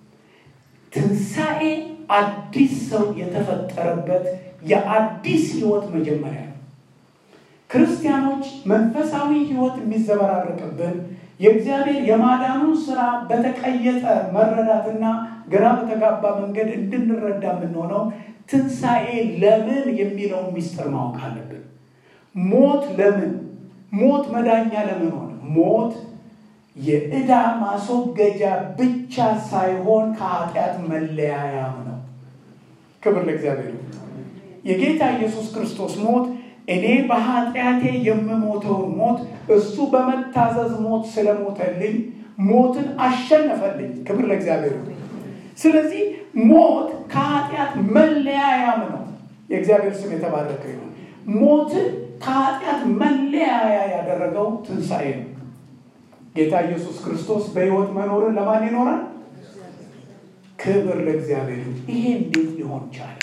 ትንሣኤ አዲስ ሰው የተፈጠረበት የአዲስ ህይወት መጀመሪያ ነው። ክርስቲያኖች መንፈሳዊ ህይወት የሚዘበራረቅብን የእግዚአብሔር የማዳኑን ስራ በተቀየጠ መረዳትና ግራ በተጋባ መንገድ እንድንረዳ የምንሆነው ትንሣኤ ለምን የሚለውን ሚስጥር ማወቅ አለብን። ሞት ለምን ሞት መዳኛ ለምን ሆነ? ሞት የዕዳ ማስወገጃ ብቻ ሳይሆን ከኃጢአት መለያያም ነው። ክብር ለእግዚአብሔር። የጌታ ኢየሱስ ክርስቶስ ሞት እኔ በኃጢአቴ የምሞተውን ሞት እሱ በመታዘዝ ሞት ስለሞተልኝ ሞትን አሸነፈልኝ። ክብር ለእግዚአብሔር። ስለዚህ ሞት ከኃጢአት መለያያም ነው። የእግዚአብሔር ስም የተባረከ ይሁን። ሞትን ከኃጢአት መለያያ ያደረገው ትንሣኤ ነው። ጌታ ኢየሱስ ክርስቶስ በሕይወት መኖርን ለማን ይኖራል? ክብር ለእግዚአብሔር። ይሄ እንዴት ሊሆን ቻለ?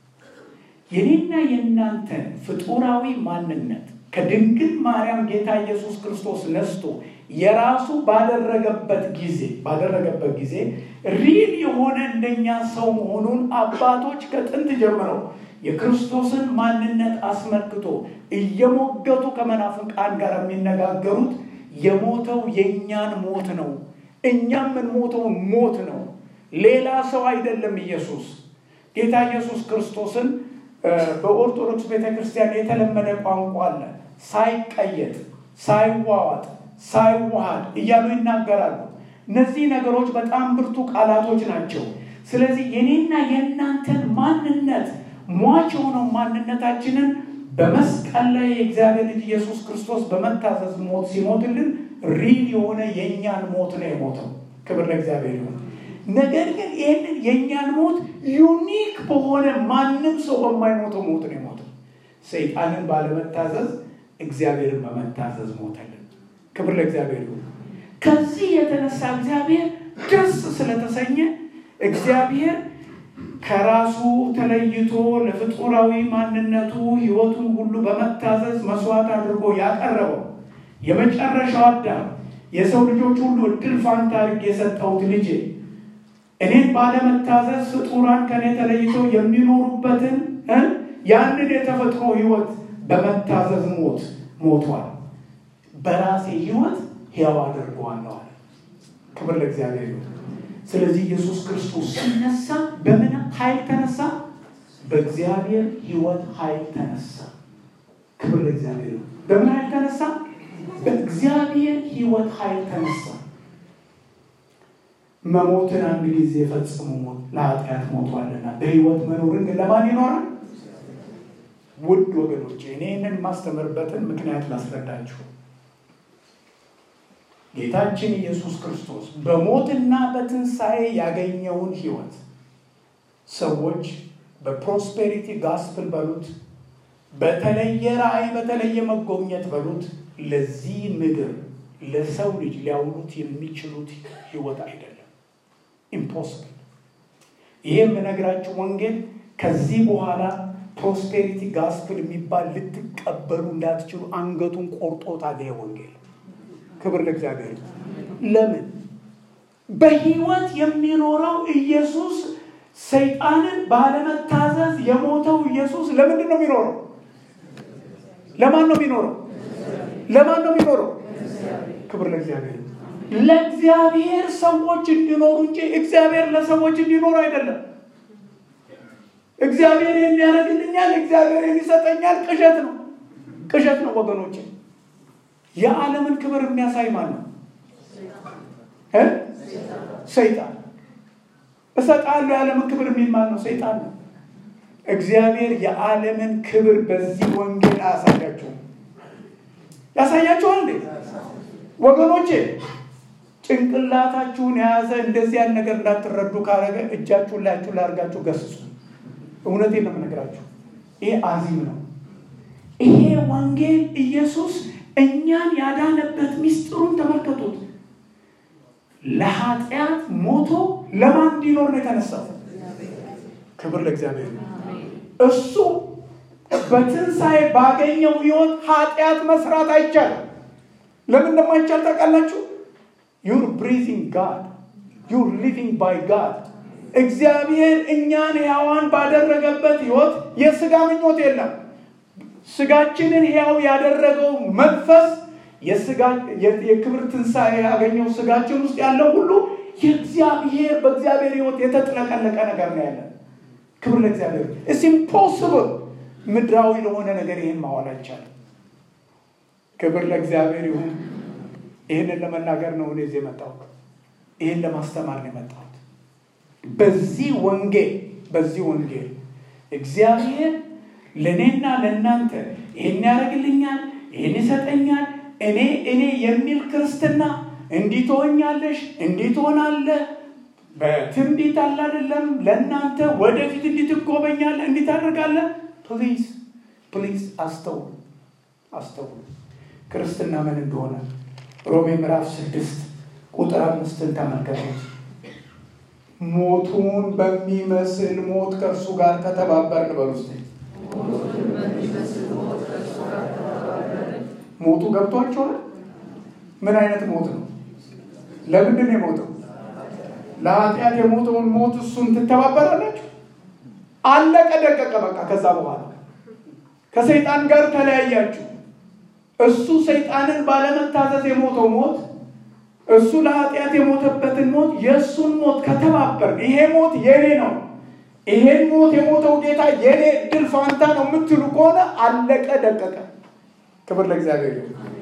የኔና የእናንተን ፍጡራዊ ማንነት ከድንግል ማርያም ጌታ ኢየሱስ ክርስቶስ ነስቶ የራሱ ባደረገበት ጊዜ ባደረገበት ጊዜ ሪል የሆነ እንደኛ ሰው መሆኑን አባቶች ከጥንት ጀምረው የክርስቶስን ማንነት አስመልክቶ እየሞገቱ ከመናፍቃን ጋር የሚነጋገሩት የሞተው የእኛን ሞት ነው። እኛ የምንሞተው ሞት ነው። ሌላ ሰው አይደለም። ኢየሱስ ጌታ ኢየሱስ ክርስቶስን በኦርቶዶክስ ቤተ ክርስቲያን የተለመደ ቋንቋ አለ። ሳይቀየጥ፣ ሳይዋዋጥ፣ ሳይዋሃድ እያሉ ይናገራሉ። እነዚህ ነገሮች በጣም ብርቱ ቃላቶች ናቸው። ስለዚህ የኔና የእናንተን ማንነት ሟች የሆነው ማንነታችንን በመስቀል ላይ የእግዚአብሔር ልጅ ኢየሱስ ክርስቶስ በመታዘዝ ሞት ሲሞትልን ሪል የሆነ የእኛን ሞት ነው የሞተው። ክብር ለእግዚአብሔር ይሁን። ነገር ግን ይህንን የእኛን ሞት ዩኒክ በሆነ ማንም ሰው በማይሞተው ሞት ነው የሞተው። ሰይጣንን ባለመታዘዝ እግዚአብሔርን በመታዘዝ ሞተልን። ክብር ለእግዚአብሔር ይሁን። ከዚህ የተነሳ እግዚአብሔር ደስ ስለተሰኘ እግዚአብሔር ከራሱ ተለይቶ ለፍጡራዊ ማንነቱ ሕይወቱን ሁሉ በመታዘዝ መስዋዕት አድርጎ ያቀረበው የመጨረሻው አዳም የሰው ልጆች ሁሉ እድል ፋንታ አድርጌ የሰጠሁት ልጄ እኔን ባለመታዘዝ ፍጡራን ከኔ ተለይተው የሚኖሩበትን ያንን የተፈጥሮ ሕይወት በመታዘዝ ሞት ሞቷል። በራሴ ሕይወት ሕያው አድርገዋለሁ አለ። ክብር ለእግዚአብሔር ይሁን። ስለዚህ ኢየሱስ ክርስቶስ ሲነሳ በምን ኃይል ተነሳ? በእግዚአብሔር ሕይወት ኃይል ተነሳ። ክብር ለእግዚአብሔር ይሁን። በምን ኃይል ተነሳ? በእግዚአብሔር ሕይወት ኃይል ተነሳ። መሞትን አንድ ጊዜ ፈጽሞ ሞት ለኃጢአት ሞቷልና በሕይወት መኖርን ግን ለማን ይኖራል? ውድ ወገኖች እኔ ይህንን የማስተምርበትን ምክንያት ላስረዳችሁ። ጌታችን ኢየሱስ ክርስቶስ በሞትና በትንሣኤ ያገኘውን ሕይወት ሰዎች በፕሮስፔሪቲ ጋስፕል በሉት፣ በተለየ ራእይ፣ በተለየ መጎብኘት በሉት፣ ለዚህ ምድር ለሰው ልጅ ሊያውሉት የሚችሉት ሕይወት አይደለም። ኢምፖስብል። ይህ የምነግራችሁ ወንጌል ከዚህ በኋላ ፕሮስፔሪቲ ጋስፕል የሚባል ልትቀበሉ እንዳትችሉ አንገቱን ቆርጦታል። ይሄ ወንጌል ክብር ለእግዚአብሔር። ለምን በህይወት የሚኖረው ኢየሱስ ሰይጣንን ባለመታዘዝ የሞተው ኢየሱስ ለምንድን ነው የሚኖረው? ለማን ነው የሚኖረው? ለማን ነው የሚኖረው? ክብር ለእግዚአብሔር። ለእግዚአብሔር ሰዎች እንዲኖሩ እንጂ እግዚአብሔር ለሰዎች እንዲኖሩ አይደለም። እግዚአብሔር የሚያደርግልኛል፣ እግዚአብሔር የሚሰጠኛል ቅዠት ነው፣ ቅዠት ነው ወገኖች። የዓለምን ክብር የሚያሳይ ማን ነው? ሰይጣን። እሰጣለሁ የዓለምን ክብር የሚል ማን ነው? ሰይጣን ነው። እግዚአብሔር የዓለምን ክብር በዚህ ወንጌል አያሳያችሁም። ያሳያችኋል እንዴ ወገኖቼ? ጭንቅላታችሁን የያዘ እንደዚህ ያን ነገር እንዳትረዱ ካረገ እጃችሁን ላያችሁ ላርጋችሁ ገስጹ። እውነቴን ነው የምነግራችሁ። ይሄ አዚም ነው። ይሄ ወንጌል ኢየሱስ እኛን ያዳነበት ሚስጥሩን ተመልከቱት። ለኃጢአት ሞቶ ለማን እንዲኖር ነው የተነሳው? ክብር ለእግዚአብሔር። እሱ በትንሣኤ ባገኘው ህይወት ኃጢአት መስራት አይቻልም። ለምን እንደማይቻል ታውቃላችሁ? ዩር ብሪዚንግ ጋድ ዩር ሊቪንግ ባይ ጋድ እግዚአብሔር እኛን ሕያዋን ባደረገበት ህይወት የስጋ ምኞት የለም። ስጋችንን ሕያው ያደረገው መንፈስ የክብር ትንሣኤ ያገኘው ስጋችን ውስጥ ያለው ሁሉ የእግዚአብሔር በእግዚአብሔር ህይወት የተጥለቀለቀ ነገር ነው ያለን። ክብር ለእግዚአብሔር። እስ ኢምፖስብል ምድራዊ ለሆነ ነገር ይህን ማዋል አይቻልም። ክብር ለእግዚአብሔር ይሁን። ይህንን ለመናገር ነው እኔ እዚህ የመጣሁት። ይህን ለማስተማር ነው የመጣሁት። በዚህ ወንጌል በዚህ ወንጌል እግዚአብሔር ለእኔና ለእናንተ ይህን ያደርግልኛል፣ ይህን ይሰጠኛል፣ እኔ እኔ የሚል ክርስትና እንዲህ ትሆኛለሽ፣ እንዲህ ትሆናለህ፣ በትንቢት አለ አይደለም፣ ለእናንተ ወደፊት እንዲህ ትጎበኛለህ፣ እንዲህ ታደርጋለህ። ፕሊዝ ፕሊዝ አስተውሉ፣ አስተውሉ ክርስትና ምን እንደሆነ ሮሜ ምዕራፍ ስድስት ቁጥር አምስትን ተመልከቱት። ሞቱን በሚመስል ሞት ከእርሱ ጋር ከተባበርን በሉ እስኪ። ሞቱ ገብቷችኋል? ምን አይነት ሞት ነው? ለምንድን ነው የሞተው? ለኃጢአት የሞተውን ሞት እሱን ትተባበራላችሁ? አለቀ ደቀቀ። በቃ ከዛ በኋላ ከሰይጣን ጋር ተለያያችሁ። እሱ ሰይጣንን ባለመታዘዝ የሞተው ሞት እሱ ለኃጢአት የሞተበትን ሞት የእሱን ሞት ከተባበር ይሄ ሞት የኔ ነው፣ ይሄን ሞት የሞተው ጌታ የኔ እድል ፋንታ ነው የምትሉ ከሆነ አለቀ ደቀቀ። ክብር ለእግዚአብሔር።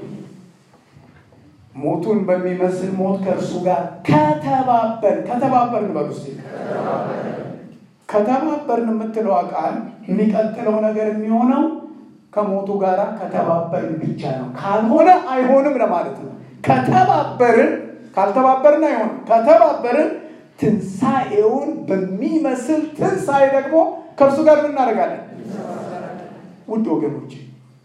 ሞቱን በሚመስል ሞት ከእርሱ ጋር ከተባበር ከተባበርን በሉ እስኪ ከተባበርን የምትለው ቃል የሚቀጥለው ነገር የሚሆነው ከሞቱ ጋር ከተባበርን ብቻ ነው። ካልሆነ አይሆንም ለማለት ነው። ከተባበርን ካልተባበርን አይሆንም። ከተባበርን ትንሣኤውን በሚመስል ትንሣኤ ደግሞ ከእርሱ ጋር እናደርጋለን። ውድ ወገኖች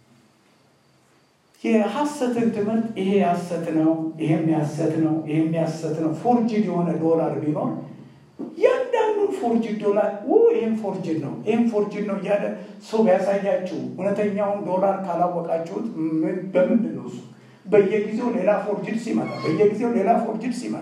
የሐሰትን ትምህርት ይሄ ሐሰት ነው፣ ይሄም ያሰት ነው፣ ይሄም ያሰት ነው። ፎርጅድ የሆነ ዶላር ቢኖር ያንዳንዱን ፎርጅድ ዶላር ይህም ፎርጅድ ነው ይህም ፎርጅድ ነው እያለ ሰው ቢያሳያችሁ እውነተኛውን ዶላር ካላወቃችሁት በምንድን ነው እሱ? በየጊዜው ሌላ ፎርጅድ ሲመጣ በየጊዜው ሌላ ፎርጅድ ሲመጣ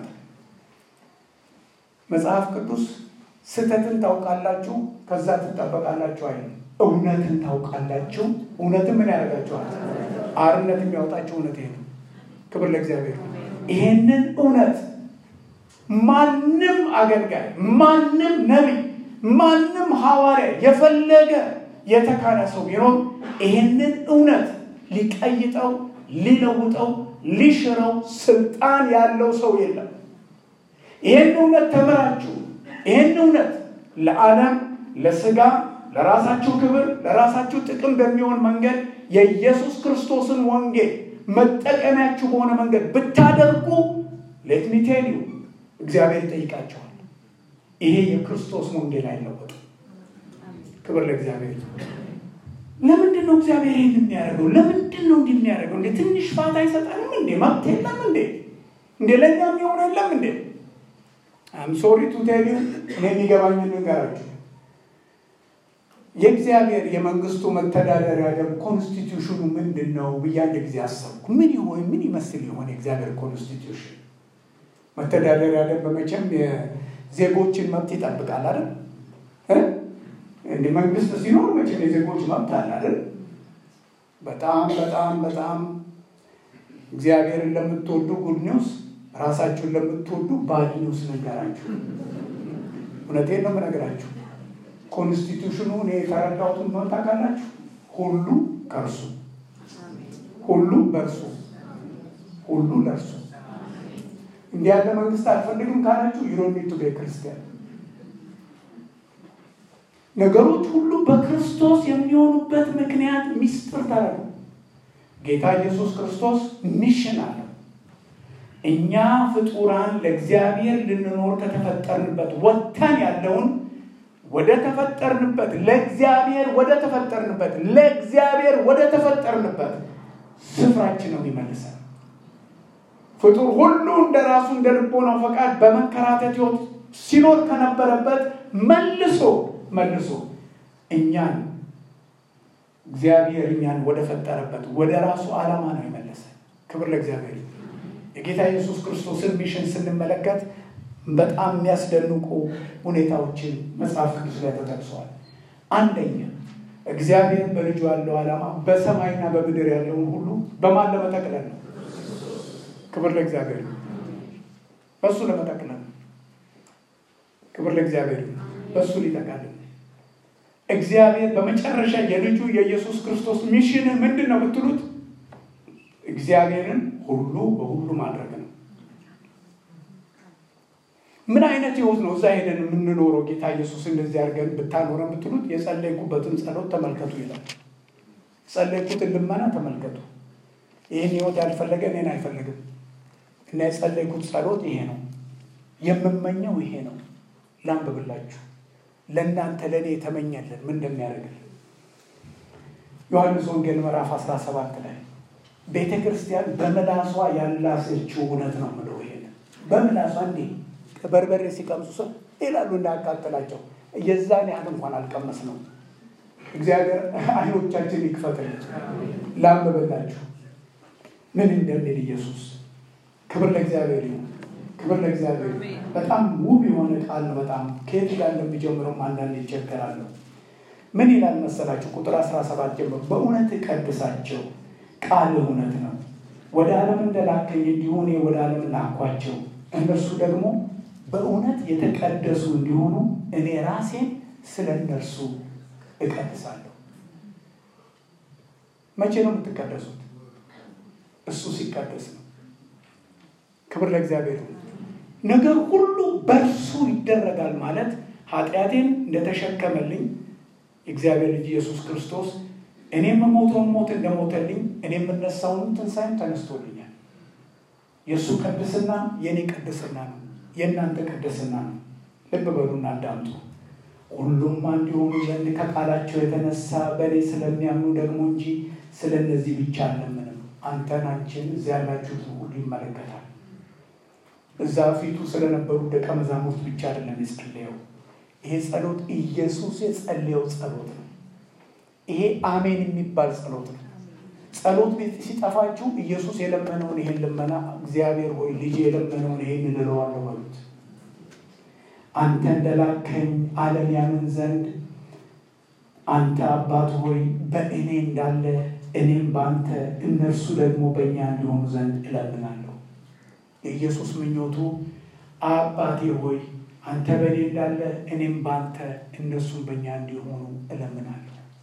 መጽሐፍ ቅዱስ ስህተትን ታውቃላችሁ ከዛ ትጠበቃላችሁ አይደል? እውነትን ታውቃላችሁ እውነትን ምን ያደርጋችኋል? አርነት የሚያወጣችሁ እውነት ይሄ ነው። ክብር ለእግዚአብሔር። ይሄንን እውነት ማንም አገልጋይ፣ ማንም ነቢይ፣ ማንም ሐዋርያ የፈለገ የተካነ ሰው ቢኖር ይህንን እውነት ሊቀይጠው፣ ሊለውጠው፣ ሊሽረው ስልጣን ያለው ሰው የለም። ይህን እውነት ተምራችሁ ይህን እውነት ለዓለም ለስጋ ለራሳችሁ ክብር ለራሳችሁ ጥቅም በሚሆን መንገድ የኢየሱስ ክርስቶስን ወንጌል መጠቀሚያችሁ በሆነ መንገድ ብታደርጉ ሌትሚቴል እግዚአብሔር ይጠይቃቸዋል። ይሄ የክርስቶስ ወንጌል አይለወጥም። ክብር ለእግዚአብሔር። ለምንድን ነው እግዚአብሔር ይህን የሚያደርገው? ለምንድን ነው እንዲህ የሚያደርገው? እንዴ ትንሽ ፋታ አይሰጠንም እንዴ? መብት የለም እንዴ? እንዴ ለእኛ የሚሆን የለም እንዴ? አም ሶሪ ቱ ቴል ዩ እኔ የሚገባኝ ንገራችሁ። የእግዚአብሔር የመንግስቱ መተዳደሪያ ደንብ ኮንስቲቱሽኑ ምንድን ነው ብዬ አንድ ጊዜ አሰብኩ። ምን ይሆን ምን ይመስል ይሆን የእግዚአብሔር ኮንስቲቱሽን? መተዳደሪያ ደንብ መቼም የዜጎችን መብት ይጠብቃል አይደል? እንደ መንግስት ሲኖር መቼም የዜጎች መብት አለ አይደል? በጣም በጣም በጣም እግዚአብሔርን ለምትወዱ ጉድ ኒውስ፣ ራሳችሁን ለምትወዱ ባድ ኒውስ ነገራችሁ። እውነቴን ነው የምነግራችሁ። ኮንስቲቱሽኑ እኔ የተረዳሁትን ሆን ታውቃላችሁ። ሁሉ ከእርሱ ሁሉ በእርሱ ሁሉ ለእርሱ እንዲህ ያለ መንግስት አልፈልግም ካላችሁ ዩሮኒቱ ቤተክርስቲያን ነገሮች ሁሉ በክርስቶስ የሚሆኑበት ምክንያት ሚስጥር ተረዱ። ጌታ ኢየሱስ ክርስቶስ ሚሽን አለው። እኛ ፍጡራን ለእግዚአብሔር ልንኖር ከተፈጠርንበት ወጥተን ያለውን ወደ ተፈጠርንበት ለእግዚአብሔር ወደ ተፈጠርንበት ለእግዚአብሔር ወደ ተፈጠርንበት ስፍራችን ነው የሚመልሰን። ፍጡር ሁሉ እንደ ራሱ እንደ ልቦናው ፈቃድ በመንከራተት ሕይወት ሲኖር ከነበረበት መልሶ መልሶ እኛን እግዚአብሔር እኛን ወደ ፈጠረበት ወደ ራሱ ዓላማ ነው የመለሰ። ክብር ለእግዚአብሔር። የጌታ ኢየሱስ ክርስቶስን ሚሽን ስንመለከት በጣም የሚያስደንቁ ሁኔታዎችን መጽሐፍ ቅዱስ ላይ ተጠቅሰዋል። አንደኛ እግዚአብሔር በልጁ ያለው ዓላማ በሰማይና በምድር ያለውን ሁሉ በማን ለመጠቅለል ነው? ክብር ለእግዚአብሔር። በእሱ ለመጠቅለል ነው። ክብር ለእግዚአብሔር። በእሱ ሊጠቃልል እግዚአብሔር በመጨረሻ የልጁ የኢየሱስ ክርስቶስ ሚሽን ምንድን ነው ብትሉት እግዚአብሔርን ሁሉ በሁሉ ማድረግ ነው። ምን አይነት ህይወት ነው እዛ ሄደን የምንኖረው? ጌታ ኢየሱስ እንደዚህ አድርገን ብታኖረን ብትሉት የጸለይኩበትን ጸሎት ተመልከቱ ይላል። የጸለይኩትን ልመና ተመልከቱ። ይህን ህይወት ያልፈለገ እኔን አይፈልግም እና የጸለይኩት ጸሎት ይሄ ነው፣ የምመኘው ይሄ ነው። ላንብብላችሁ ለእናንተ ለእኔ የተመኘልን ምን እንደሚያደርግልን ዮሐንስ ወንጌል ምዕራፍ 17 ላይ ቤተ ክርስቲያን በምላሷ ያላሰችው እውነት ነው ምለው ይሄን በምላሷ እንዴ በርበሬ ሲቀምሱ ሰው ይላሉ እንዳያቃጥላቸው የዛን ያህል እንኳን አልቀመስ ነው። እግዚአብሔር አይኖቻችን ይክፈትልን። ላንብብላችሁ ምን እንደሚል ኢየሱስ። ክብር ለእግዚአብሔር ይሁን። ክብር ለእግዚአብሔር። በጣም ውብ የሆነ ቃል ነው። በጣም ከየት ጋር እንደሚጀምረውም አንዳንድ ይቸገራለሁ። ምን ይላል መሰላችሁ? ቁጥር 17 ጀምሮ በእውነት ቀድሳቸው፣ ቃል እውነት ነው። ወደ ዓለም እንደላከኝ እንዲሁ እኔ ወደ ዓለም ላኳቸው። እነርሱ ደግሞ በእውነት የተቀደሱ እንዲሆኑ እኔ ራሴን ስለ እነርሱ እቀድሳለሁ። መቼ ነው የምትቀደሱት? እሱ ሲቀደስ ነው። ክብር ለእግዚአብሔር። ነገር ሁሉ በእርሱ ይደረጋል ማለት ኃጢአቴን እንደተሸከመልኝ የእግዚአብሔር ልጅ ኢየሱስ ክርስቶስ እኔም የምሞተውን ሞት እንደሞተልኝ እኔ የምነሳውን ትንሣኤም ተነስቶልኛል። የእሱ ቅድስና የእኔ ቅድስና ነው፣ የእናንተ ቅድስና ነው። ልብ በሉና አዳምጡ። ሁሉም አንድ የሆኑ ዘንድ ከቃላቸው የተነሳ በእኔ ስለሚያምኑ ደግሞ እንጂ ስለ እነዚህ ብቻ አለምንም። አንተን፣ አንቺን፣ እዚያ ያላችሁትን ሁሉ ይመለከታል። እዛ ፊቱ ስለነበሩ ደቀ መዛሙርት ብቻ አይደለም የጸለየው። ይሄ ጸሎት ኢየሱስ የጸለየው ጸሎት ነው። ይሄ አሜን የሚባል ጸሎት ነው። ጸሎት ቤት ሲጠፋችሁ ኢየሱስ የለመነውን ይሄን ልመና እግዚአብሔር ሆይ ልጅ የለመነውን ይሄን እንለዋለሁ በሉት። አንተ እንደላከኝ ዓለም ያምን ዘንድ አንተ አባት ሆይ በእኔ እንዳለ እኔም በአንተ እነርሱ ደግሞ በእኛ እንዲሆኑ ዘንድ እለምናለሁ። የኢየሱስ ምኞቱ አባቴ ሆይ አንተ በእኔ እንዳለ እኔም በአንተ እነሱም በእኛ እንዲሆኑ እለምናለሁ።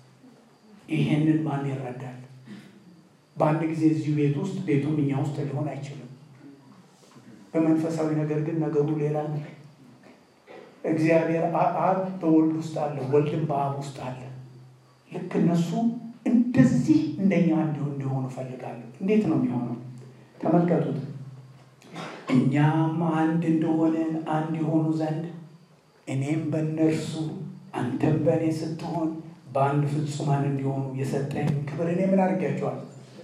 ይሄንን ማን ይረዳል? በአንድ ጊዜ እዚሁ ቤት ውስጥ ቤቱም እኛ ውስጥ ሊሆን አይችልም። በመንፈሳዊ ነገር ግን ነገሩ ሌላ ነው። እግዚአብሔር አብ በወልድ ውስጥ አለ፣ ወልድም በአብ ውስጥ አለ። ልክ እነሱ እንደዚህ እንደኛ እንዲሁ እንዲሆኑ እፈልጋለሁ። እንዴት ነው የሚሆነው? ተመልከቱት። እኛም አንድ እንደሆንን አንድ የሆኑ ዘንድ እኔም በእነርሱ አንተም በእኔ ስትሆን በአንድ ፍጹማን እንዲሆኑ የሰጠኝ ክብር እኔ ምን አድርጊያቸዋል?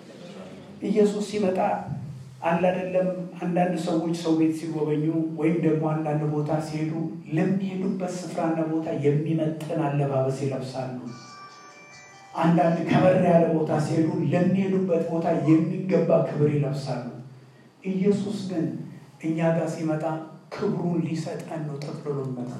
ኢየሱስ ሲመጣ አለ አይደለም። አንዳንድ ሰዎች ሰው ቤት ሲጎበኙ ወይም ደግሞ አንዳንድ ቦታ ሲሄዱ ለሚሄዱበት ስፍራና ቦታ የሚመጥን አለባበስ ይለብሳሉ። አንዳንድ ከበር ያለ ቦታ ሲሄዱ ለሚሄዱበት ቦታ የሚገባ ክብር ይለብሳሉ። ኢየሱስ ግን እኛ ጋር ሲመጣ ክብሩን ሊሰጠን ነው። ጠቅልሎ መጣ።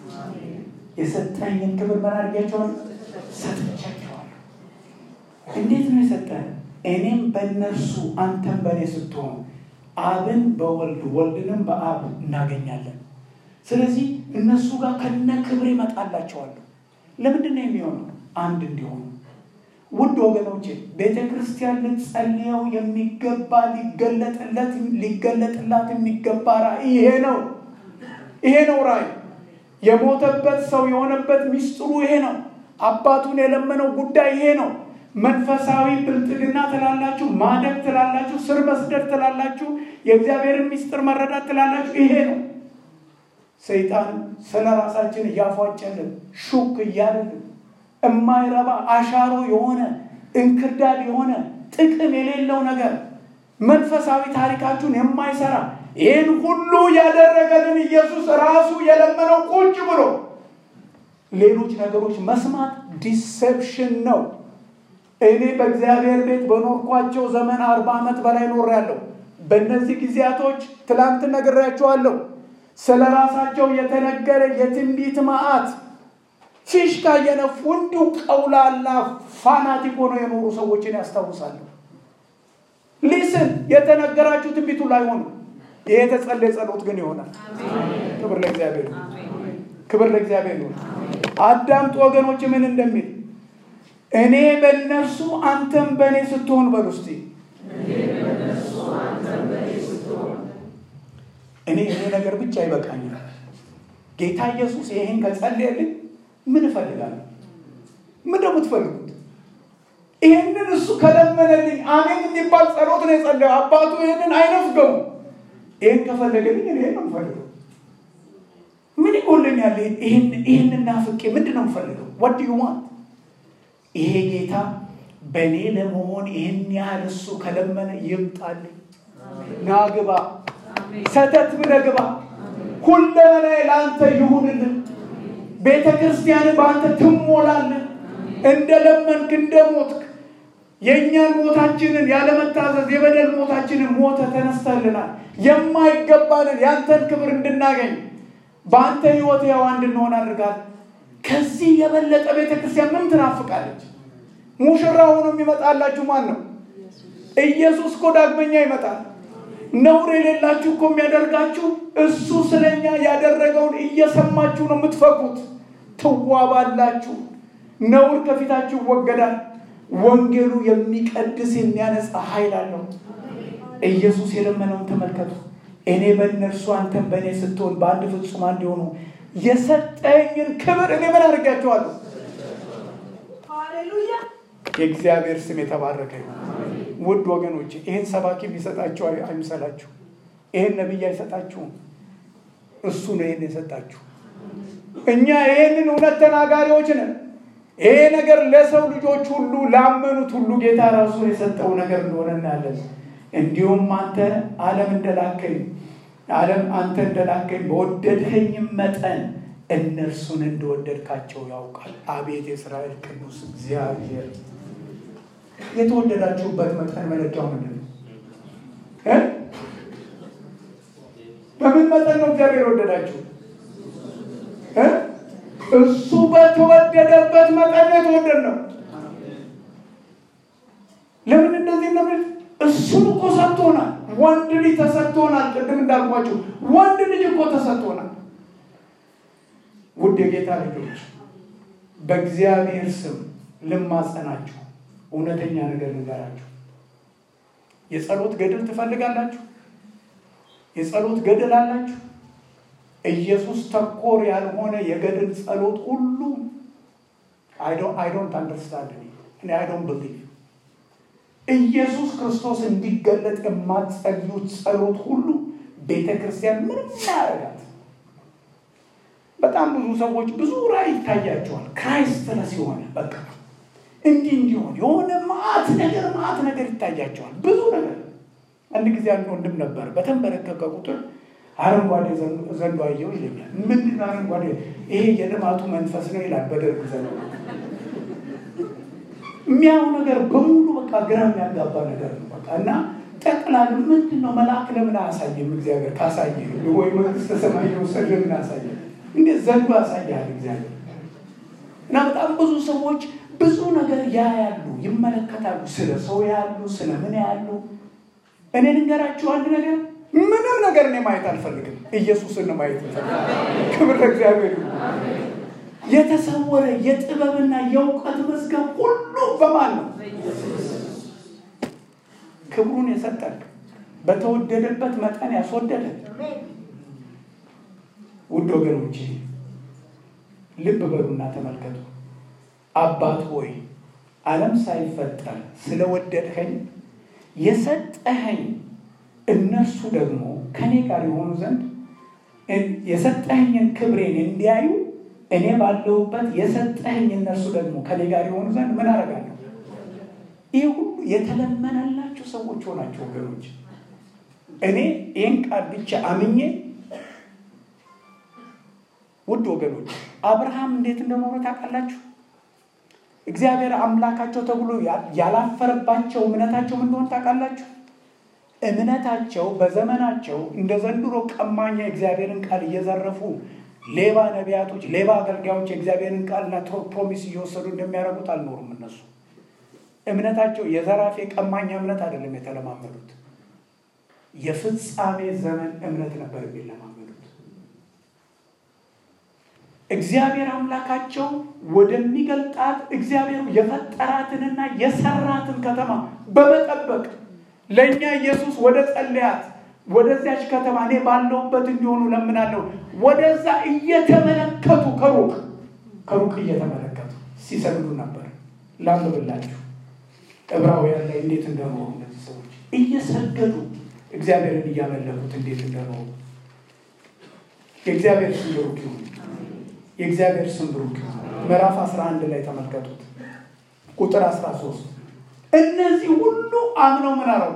የሰጠኝን ክብር ምን አድርጊያቸዋል? ሰጥቻቸዋለሁ። እንዴት ነው የሰጠን? እኔም በእነርሱ አንተም በእኔ ስትሆን አብን በወልድ ወልድንም በአብ እናገኛለን። ስለዚህ እነሱ ጋር ከነ ክብር ይመጣላቸዋለሁ። ለምንድን ነው የሚሆነው? አንድ እንዲሆኑ። ውድ ወገኖቼ ቤተ ክርስቲያን ልትጸልየው የሚገባ ሊገለጥለት ሊገለጥላት የሚገባ ራእይ ይሄ ነው። ይሄ ነው ራእይ። የሞተበት ሰው የሆነበት ሚስጥሩ ይሄ ነው። አባቱን የለመነው ጉዳይ ይሄ ነው። መንፈሳዊ ብልጥግና ትላላችሁ፣ ማደግ ትላላችሁ፣ ስር መስደድ ትላላችሁ፣ የእግዚአብሔርን ሚስጥር መረዳት ትላላችሁ። ይሄ ነው። ሰይጣን ስለ ራሳችን እያፏጨልን ሹክ እያልን የማይረባ አሻሮ የሆነ እንክርዳድ የሆነ ጥቅም የሌለው ነገር መንፈሳዊ ታሪካችሁን የማይሰራ ይህን ሁሉ ያደረገልን ኢየሱስ ራሱ የለመነው ቁጭ ብሎ ሌሎች ነገሮች መስማት ዲሴፕሽን ነው። እኔ በእግዚአብሔር ቤት በኖርኳቸው ዘመን አርባ ዓመት በላይ ኖሬያለሁ። በእነዚህ ጊዜያቶች ትላንት ነግሬያቸዋለሁ። ስለ ራሳቸው የተነገረ የትንቢት መዓት ፊሽካ እየነፉ እንዲሁ ቀውላላ ፋናቲክ ሆነው የኖሩ ሰዎችን ያስታውሳለሁ። ሊስን የተነገራችሁ ትንቢቱ ላይ ሆኑ። ይሄ የተጸለየ ጸሎት ግን ይሆናል። ክብር ለእግዚአብሔር ይሁን። ክብር ለእግዚአብሔር ይሁን። አዳምጡ ወገኖች ምን እንደሚል እኔ በእነርሱ አንተም በእኔ ስትሆን በሉ እስቲ እኔ ይሄ ነገር ብቻ ይበቃኛል። ጌታ ኢየሱስ ይሄን ከጸለየልኝ ምን እፈልጋለሁ? ምን ደግሞ ትፈልጉት? ይሄንን እሱ ከለመነልኝ አሜን የሚባል ጸሎት ነው የጸለየው። አባቱ ይሄንን አይነፍገው። ይሄን ከፈለገልኝ እኔ ነው የምፈልገው። ምን ይጎለኛል? ይሄንን ናፍቄ ምንድን ነው የምፈልገው? ወድ ዩማን ይሄ ጌታ በእኔ ለመሆን ይህን ያህል እሱ ከለመነ ይምጣልኝ። ናግባ ሰተት ብለህ ግባ። ሁለመናዬ ለአንተ ይሁንልን። ቤተ ክርስቲያን በአንተ ትሞላልን። እንደ ለመንክ እንደ ሞትክ የእኛን ሞታችንን ያለመታዘዝ የበደል ሞታችንን ሞተ ተነስተልናል። የማይገባንን ያንተን ክብር እንድናገኝ በአንተ ህይወት ያው እንድንሆን አድርጋል። ከዚህ የበለጠ ቤተ ክርስቲያን ምን ትናፍቃለች? ሙሽራ ሆኖ የሚመጣላችሁ ማን ነው? ኢየሱስ እኮ ዳግመኛ ይመጣል። ነውር የሌላችሁ እኮ የሚያደርጋችሁ እሱ ስለኛ ያደረገውን እየሰማችሁ ነው የምትፈኩት። ትዋባላችሁ። ነውር ከፊታችሁ ይወገዳል። ወንጌሉ የሚቀድስ የሚያነጻ ኃይል አለው። ኢየሱስ የለመነውን ተመልከቱ። እኔ በእነርሱ አንተን በእኔ ስትሆን በአንድ ፍጹም አንድ የሆኑ የሰጠኝን ክብር እኔ ምን አድርጋቸዋለሁ? ሃሌሉያ! የእግዚአብሔር ስም የተባረከ ይሁን። ውድ ወገኖች ይህን ሰባኪ ቢሰጣችሁ አይምሰላችሁ። ይህን ነቢይ አይሰጣችሁም። እሱ ነው ይህን የሰጣችሁ። እኛ ይህንን እውነት ተናጋሪዎች ነን። ይሄ ነገር ለሰው ልጆች ሁሉ ላመኑት ሁሉ ጌታ ራሱ የሰጠው ነገር እንደሆነ እናያለን። እንዲሁም አንተ ዓለም እንደላከኝ ዓለም አንተ እንደላከኝ በወደድኸኝም መጠን እነርሱን እንደወደድካቸው ያውቃል። አቤት የእስራኤል ቅዱስ እግዚአብሔር! የተወደዳችሁበት መጠን መለኪያው ምንድን ነው? በምን መጠን ነው እግዚአብሔር የወደዳችሁ? እሱ በተወደደበት መጠን ነው የተወደድ ነው። ለምን እንደዚህ እንደምን እሱን እኮ ሰጥቶናል። ወንድ ልጅ ተሰጥቶናል። ቅድም እንዳልኳችሁ ወንድ ልጅ እኮ ተሰጥቶናል። ውድ የጌታ ልጆች በእግዚአብሔር ስም ልማጸናችሁ፣ እውነተኛ ነገር ንገራችሁ። የጸሎት ገድል ትፈልጋላችሁ? የጸሎት ገድል አላችሁ? ኢየሱስ ተኮር ያልሆነ የገድል ጸሎት ሁሉ አይ ዶንት አንደርስታንድ እኔ አይ ዶንት ብሊቭ ኢየሱስ ክርስቶስ እንዲገለጥ የማትጸልዩት ጸሎት ሁሉ ቤተ ክርስቲያን ምንም ያደርጋት። በጣም ብዙ ሰዎች ብዙ ራዕይ ይታያቸዋል። ክራይስትለስ የሆነ በቃ እንዲህ እንዲሆን የሆነ ማአት ነገር ማአት ነገር ይታያቸዋል። ብዙ ነገር አንድ ጊዜ አንድ ወንድም ነበር በተንበረከከ ቁጥር አረንጓዴ ዘንዶ አየው ይለኛል። ምንድን አረንጓዴ? ይሄ የልማቱ መንፈስ ነው ይላል። በደርግ ዘንዶ የሚያው ነገር በሙሉ በቃ ግራ የሚያጋባ ነገር ነው። በቃ እና ጠቅላላ ምንድን ነው መልአክ ለምን አያሳየም? እግዚአብሔር ካሳየ ወይ መንግስተ ሰማይ የወሰድ ለምን አያሳየ? እንዴት ዘንዶ ያሳያል እግዚአብሔር። እና በጣም ብዙ ሰዎች ብዙ ነገር ያያሉ፣ ይመለከታሉ። ስለ ሰው ያሉ ስለ ምን ያሉ። እኔ ልንገራችሁ አንድ ነገር ምንም ነገር እኔ ማየት አልፈልግም። ኢየሱስን ማየት እንፈልጋለን። ክብር ለእግዚአብሔር ይሁን። የተሰወረ የጥበብና የእውቀት መዝገብ ሁሉ በማን ነው? ክብሩን የሰጠን በተወደደበት መጠን ያስወደደን። ውድ ወገኖች ልብ በሉና ተመልከቱ። አባት ሆይ ዓለም ሳይፈጠር ስለወደድኸኝ የሰጠኸኝ እነርሱ ደግሞ ከኔ ጋር የሆኑ ዘንድ የሰጠኸኝን ክብሬን እንዲያዩ እኔ ባለሁበት የሰጠኸኝ እነርሱ ደግሞ ከኔ ጋር የሆኑ ዘንድ ምን አደርጋለሁ? ይህ ሁሉ የተለመነላችሁ ሰዎች ሆናችሁ ወገኖች፣ እኔ ይህን ቃል ብቻ አምኜ ውድ ወገኖች አብርሃም እንዴት እንደኖረ ታውቃላችሁ? እግዚአብሔር አምላካቸው ተብሎ ያላፈረባቸው እምነታቸው ምን እንደሆነ ታውቃላችሁ? እምነታቸው በዘመናቸው እንደ ዘንድሮ ቀማኛ የእግዚአብሔርን ቃል እየዘረፉ ሌባ ነቢያቶች፣ ሌባ አገልጋዮች የእግዚአብሔርን ቃልና ፕሮሚስ እየወሰዱ እንደሚያደርጉት አልኖሩም። እነሱ እምነታቸው የዘራፊ ቀማኛ እምነት አይደለም የተለማመዱት፣ የፍጻሜ ዘመን እምነት ነበር የሚለማመዱት። እግዚአብሔር አምላካቸው ወደሚገልጣት እግዚአብሔር የፈጠራትንና የሰራትን ከተማ በመጠበቅ ለእኛ ኢየሱስ ወደ ጸለያት ወደዚያች ከተማ እኔ ባለሁበት እንዲሆኑ ለምናለሁ። ወደዛ እየተመለከቱ ከሩቅ ከሩቅ እየተመለከቱ ሲሰግዱ ነበር። ላንብብላችሁ ዕብራውያን ላይ እንዴት እንደኖሩ እነዚህ ሰዎች እየሰገዱ እግዚአብሔርን እያመለኩት እንዴት እንደኖሩ የእግዚአብሔር ስም ብሩክ ይሁን። የእግዚአብሔር ስም ብሩክ ይሁን። ምዕራፍ 11 ላይ ተመልከቱት ቁጥር 13 እነዚህ ሁሉ አምነው ምን አረጉ?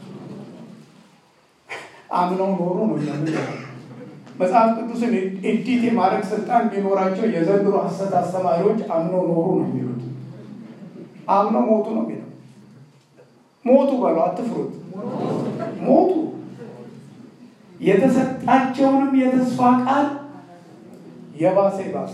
አምነው ኖሩ ነው የሚለው መጽሐፍ ቅዱስን ኤዲት የማድረግ ስልጣን ቢኖራቸው የዘንድሮ ሐሰት አስተማሪዎች አምነው ኖሩ ነው የሚሉት። አምነው ሞቱ ነው የሚለው። ሞቱ በለው፣ አትፍሩት። ሞቱ። የተሰጣቸውንም የተስፋ ቃል የባሰ ይባስ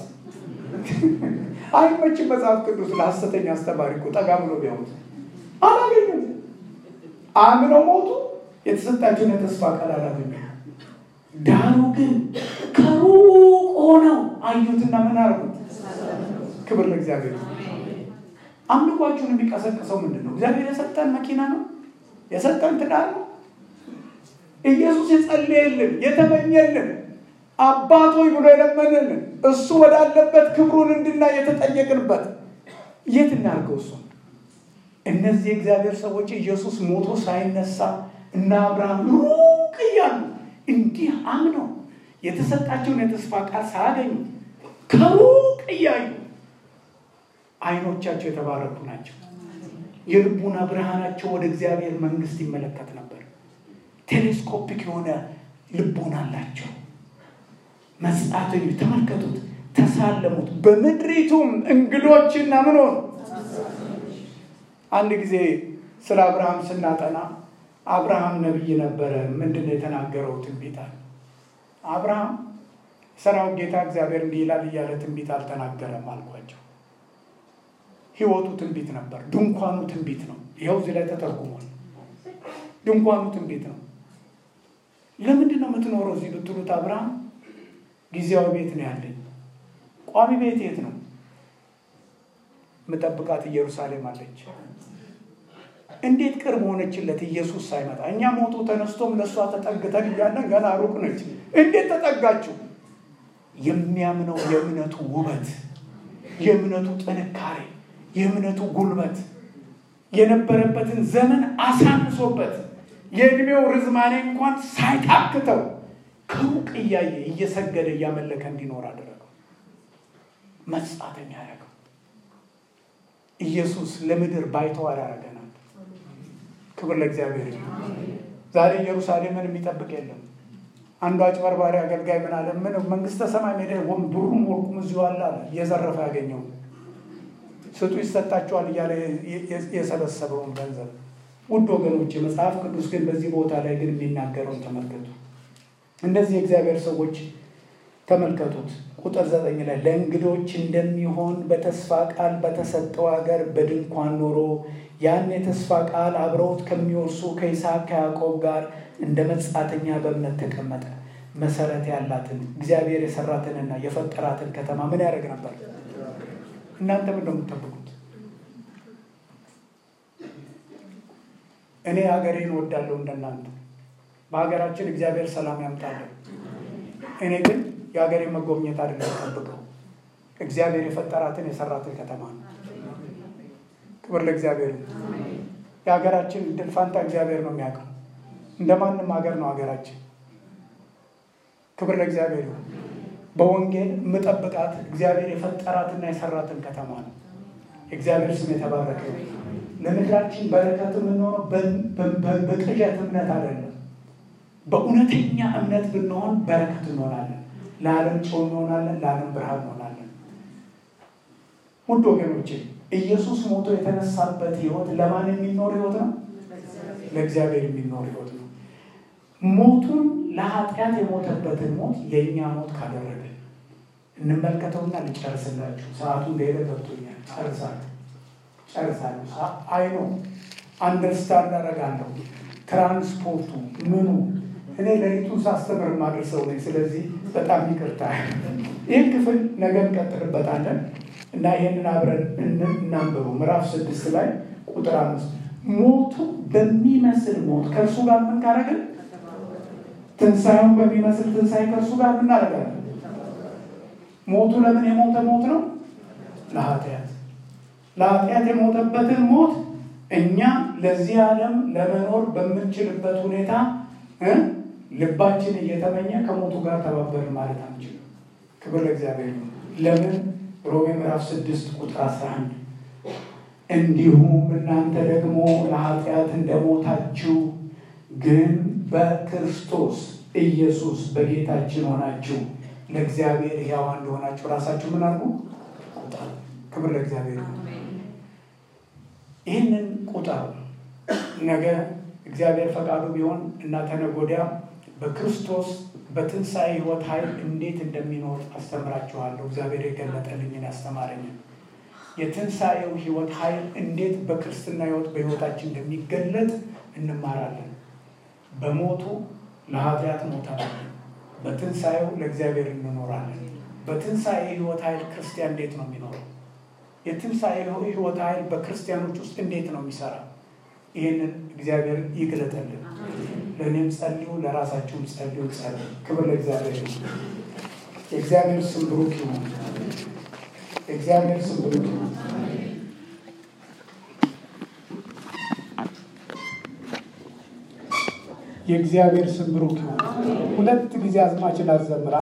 አይመችም። መጽሐፍ ቅዱስ ለሐሰተኛ አስተማሪ እኮ ጠጋ ብሎ ቢያዩት አላገኙም። አምነው ሞቱ። የተሰጣቸውን የተስፋ ቃል አላገኙም። ዳሩ ግን ከሩቅ ሆነው አዩትና ምን አደረጉት? ክብር ለእግዚአብሔር። አምልኳችሁን የሚቀሰቅሰው ምንድን ነው? እግዚአብሔር የሰጠን መኪና ነው? የሰጠን ትዳር ነው? ኢየሱስ የጸለየልን የተመኘልን አባቶይ ብሎ የለመንልን እሱ ወዳለበት ክብሩን እንድናይ የተጠየቅንበት የት እናድርገው? እሱ እነዚህ የእግዚአብሔር ሰዎች ኢየሱስ ሞቶ ሳይነሳ እና አብርሃም ሩቅ እያሉ እንዲህ አምነው የተሰጣቸውን የተስፋ ቃል ሳያገኙ ከሩቅ እያዩ አይኖቻቸው የተባረኩ ናቸው። የልቡና ብርሃናቸው ወደ እግዚአብሔር መንግስት ይመለከት ነበር። ቴሌስኮፒክ የሆነ ልቦና አላቸው። መጻተኞች ተመልከቱት፣ ተሳለሙት፣ በምድሪቱም እንግዶችና ምን ሆኑ። አንድ ጊዜ ስለ አብርሃም ስናጠና አብርሃም ነቢይ ነበረ። ምንድን ነው የተናገረው? ትንቢት አለ። አብርሃም ሰራዊት ጌታ እግዚአብሔር እንዲህ ይላል እያለ ትንቢት አልተናገረም አልኳቸው። ህይወቱ ትንቢት ነበር። ድንኳኑ ትንቢት ነው። ይኸው እዚህ ላይ ተተርጉሟል። ድንኳኑ ትንቢት ነው። ለምንድን ነው የምትኖረው እዚህ ብትሉት፣ አብርሃም ጊዜያዊ ቤት ነው ያለኝ። ቋሚ ቤት የት ነው? ምጠብቃት ኢየሩሳሌም አለች። እንዴት ቅርብ ሆነችለት ኢየሱስ ሳይመጣ። እኛ ሞቶ ተነስቶም ለእሷ ተጠግተን እያለን ገና ሩቅ ነች። እንዴት ተጠጋችው? የሚያምነው የእምነቱ ውበት፣ የእምነቱ ጥንካሬ፣ የእምነቱ ጉልበት የነበረበትን ዘመን አሳንሶበት የእድሜው ርዝማኔ እንኳን ሳይታክተው ከሩቅ እያየ እየሰገደ እያመለከ እንዲኖር አደረገው። መጻተኛ ያደረገው ኢየሱስ ለምድር ባይተዋር ያደረገናል። ክብር ለእግዚአብሔር። ዛሬ ኢየሩሳሌምን የሚጠብቅ የለም። አንዱ አጭበርባሪ አገልጋይ ምን አለ? ምን መንግስተ ሰማይ ሜዳ ብሩም ወርቁም እዚሁ አለ አለ። እየዘረፈ ያገኘው ስጡ ይሰጣቸዋል እያለ የሰበሰበውን ገንዘብ። ውድ ወገኖች፣ መጽሐፍ ቅዱስ ግን በዚህ ቦታ ላይ ግን የሚናገረውን ተመልከቱ። እነዚህ የእግዚአብሔር ሰዎች ተመልከቱት። ቁጥር ዘጠኝ ላይ ለእንግዶች እንደሚሆን በተስፋ ቃል በተሰጠው ሀገር በድንኳን ኖሮ ያን የተስፋ ቃል አብረውት ከሚወርሱ ከይስሐቅ ከያዕቆብ ጋር እንደ መጻተኛ በእምነት ተቀመጠ። መሰረት ያላትን እግዚአብሔር የሰራትንና የፈጠራትን ከተማ ምን ያደርግ ነበር? እናንተ ምን ነው የምትጠብቁት? እኔ ሀገሬን ወዳለሁ እንደናንተ። በሀገራችን እግዚአብሔር ሰላም ያምጣለን። እኔ ግን የሀገሬን መጎብኘት አይደለም ጠብቀው እግዚአብሔር የፈጠራትን የሰራትን ከተማ ነው። ክብር ለእግዚአብሔር። የሀገራችን እድል ፋንታ እግዚአብሔር ነው የሚያውቀው። እንደ ማንም ሀገር ነው ሀገራችን። ክብር ለእግዚአብሔር። በወንጌል የምጠብቃት እግዚአብሔር የፈጠራትና የሰራትን ከተማ ነው። የእግዚአብሔር ስም የተባረከ ለምድራችን በረከት የምንሆነው በቅዠት እምነት አይደለም። በእውነተኛ እምነት ብንሆን በረከት እንሆናለን። ለዓለም ጨው እንሆናለን፣ ለዓለም ብርሃን እንሆናለን። ውድ ወገኖቼ ኢየሱስ ሞቶ የተነሳበት ህይወት ለማን የሚኖር ህይወት ነው? ለእግዚአብሔር የሚኖር ህይወት ነው። ሞቱን ለኃጢአት የሞተበትን ሞት የእኛ ሞት ካደረገ እንመልከተውና ልጨርስላችሁ። ሰዓቱ እንደሄደ ገብቶኛል። ጨርሳለሁ ጨርሳለሁ። አይኖ አንደርስታንድ አደርጋለሁ። ትራንስፖርቱ ምኑ እኔ ሌሊቱን ሳስተምር ማድረሰው ነኝ። ስለዚህ በጣም ይቅርታ። ይህን ክፍል ነገ እንቀጥልበታለን እና ይህንን አብረን እናንብሩ። ምዕራፍ ስድስት ላይ ቁጥር አምስት ሞቱ በሚመስል ሞት ከእርሱ ጋር ምን ካረግን ትንሣኤውን በሚመስል ትንሣኤ ከእርሱ ጋር ምን እናደርጋለን? ሞቱ ለምን የሞተ ሞት ነው? ለኃጢአት ለኃጢአት የሞተበትን ሞት እኛ ለዚህ ዓለም ለመኖር በምንችልበት ሁኔታ ልባችን እየተመኘ ከሞቱ ጋር ተባበርን ማለት አንችልም። ክብር ለእግዚአብሔር ነው። ለምን ሮሜ ምዕራፍ ስድስት ቁጥር አስራ አንድ እንዲሁም እናንተ ደግሞ ለኃጢአት እንደሞታችሁ ግን በክርስቶስ ኢየሱስ በጌታችን ሆናችሁ ለእግዚአብሔር ሕያዋ እንደሆናችሁ ራሳችሁ ምን አድርጉ? ቁጠሩ። ክብር ለእግዚአብሔር ነው። ይህንን ቁጠሩ። ነገ እግዚአብሔር ፈቃዱ ቢሆን እና ተነገ ወዲያ በክርስቶስ በትንሣኤ ሕይወት ኃይል እንዴት እንደሚኖር አስተምራችኋለሁ። እግዚአብሔር የገለጠልኝን ያስተማረኝን የትንሣኤው ሕይወት ኃይል እንዴት በክርስትና ሕይወት በሕይወታችን እንደሚገለጥ እንማራለን። በሞቱ ለኃጢአት ሞተናል። በትንሣኤው ለእግዚአብሔር እንኖራለን። በትንሣኤ ሕይወት ኃይል ክርስቲያን እንዴት ነው የሚኖረው? የትንሣኤ ሕይወት ኃይል በክርስቲያኖች ውስጥ እንዴት ነው የሚሰራ? ይህንን እግዚአብሔር ይግለጠልን። ለእኔም ጸልዩ፣ ለራሳችሁም ጸልዩ። ጸልዩ። ክብር ለእግዚአብሔር ነው። የእግዚአብሔር ስም ብሩክ ይሁን። የእግዚአብሔር ስም ብሩክ ይሁን። የእግዚአብሔር ስም ብሩክ ይሁን። ሁለት ጊዜ አዝማችን አዘምራ